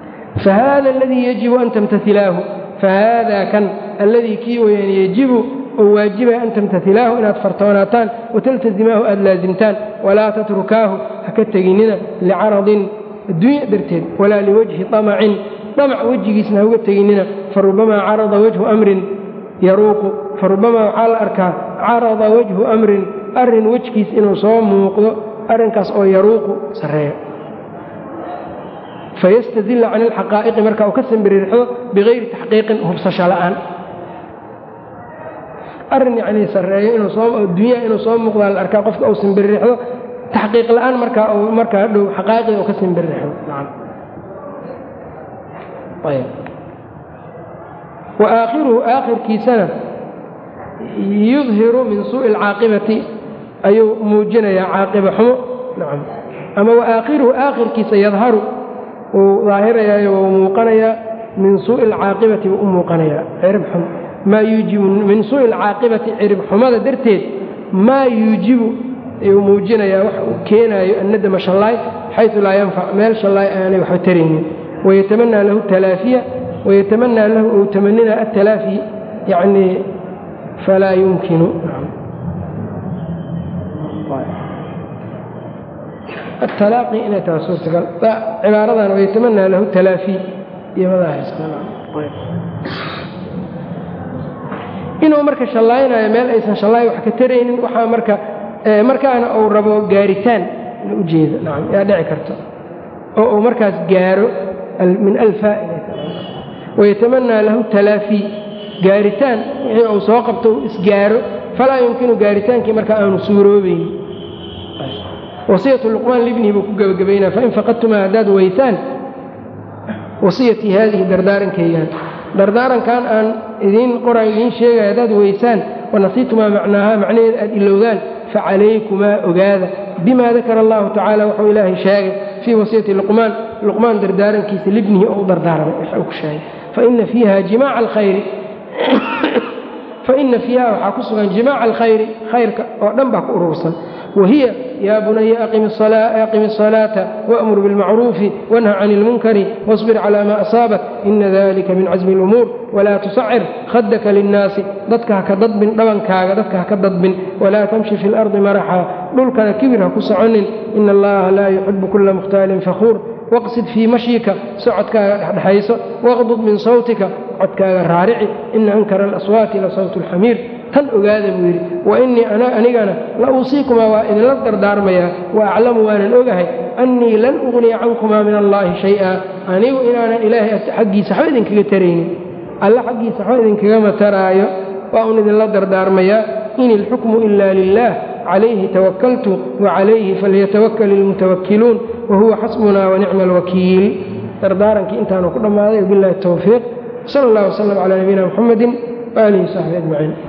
fahaada aladii yajibu an tamtailaahu fahaada kan alladii kii weyaan yajibu oo waajibaya an tamtailaahu inaad fartoonaataan wataltasimaahu aad laasimtaan walaa tatrukaahu ha ka teginina licaradin adduunya darteed walaa liwajhi amacin damac wejigiisna ha uga teginina farubamaa carada wajhu amrin yaruuqu farubamaa waxaa la arkaa carada wajhu amrin arrin wejkiis inuu soo muuqdo arrinkaas oo yaruuqu sarreeyo fayastadilla can ilxaqaa'iqi marka uu ka sambiririxdo bikayri taxqiiqin hubsasho la'aan arrin yacnii sarreeyo inuu soo dunyaha inuu soo muuqdaa la arkaa qofka uu sambiririxdo taxqiiq la'aan markaa uu markaa dhow xaqaa'iqda uu ka sambiririxdo nacam ayb wa aakhiruhu aakhirkiisana yudhiru min suu'i alcaaqibati ayuu muujinayaa caaqiba xumo nacam ama wa aakhiruhu aakhirkiisa yadharu wuu daahirayaayo wuu muuqanayaa min suu'i alcaaqibati buu u muuqanayaa cirib xum maa yuujibu min suu'i alcaaqibati cirib xumada darteed maa yuujibu ayuu muujinayaa wax uu keenaayo annadama shallaay xaysu laa yanfac meel shallaay aanay waxba taraynin wayatamanaa lahu talaafiya wayatamanaa lahu ou tamanina atalaafi yacnii falaa yumkinu atalaaqi inay taha suurtagal cibaaradan wayatamanaa lahu talaafi inuu marka shallaaynayo meel aysan shallaay wax ka taraynin waxaa marka markaana uu rabo gaaritaan in ujeedo nacam yaa dhici karto oo uu markaas gaaro min alfaa wayatamanaa lahu talaafi gaaritaan wixii uu soo qabto uu isgaaro falaa yumkinu gaaritaankii marka aanu suuroobayn wasiyatu luqmaan libnihi buu ku gebagabaynaa fain faqadtumaa haddaad weysaan wasiyatii haadihi dardaarankaygaan dardaarankan aan idiin qoran idiin sheegaya haddaad weysaan wanasiitumaa macnaaha macnaheeda aad ilowdaan facalaykumaa ogaada bima dakara allahu tacaala wuxuu ilaahay sheegay fii wasiyati luqmaan luqmaan dardaarankiisa libnihi oo u dardaaramay waxa uu ku sheegay faina fiiha jimaaca alkhayri faina fiiha waxaa ku sugan jimaaca alkhayri khayrka oo dhan baa ku urursan wahiya yaa bunaya aqimi الصalaaةa wأmur biاlmacruufi wanha can اlmunkari wاصbir calى ma asaabak ina dalika min casmi اlumuur walaa tusacir khadaka linnaasi dadka haka dadbin dhabankaaga dadka haka dadbin walaa tamshi fi اlardi maraxa dhulkana kibir ha ku soconin ina allaha laa yuxibu kula mukhtaalin fakhuur waqsid fii mashika socodkaaga dhexdhexayso waqdud min sawtika codkaaga raarici ina ankara alaswaati la sawt اlxamiir tan ogaada buu yidhi wa innii anigana la uusiikumaa waa idinla dardaarmayaa wa aclamu waanan ogahay annii lan ugniya cankumaa min allaahi shay-a anigu inaanan ilaahay xaggiisa waxba idinkaga taraynin alle xaggiisa waxba idinkagama taraayo waa un idinla dardaarmayaa in ilxukmu ila lilah calayhi tawakaltu wacalayhi falyatawakal ilmutawakkiluun wahuwa xasbunaa wanicma alwakiil dardaarankii intaanu ku dhammaaday wabilahi towfiiq sal allah wslam calaa nabiyina muxamedi waaalihi wsaxbi ajmaciin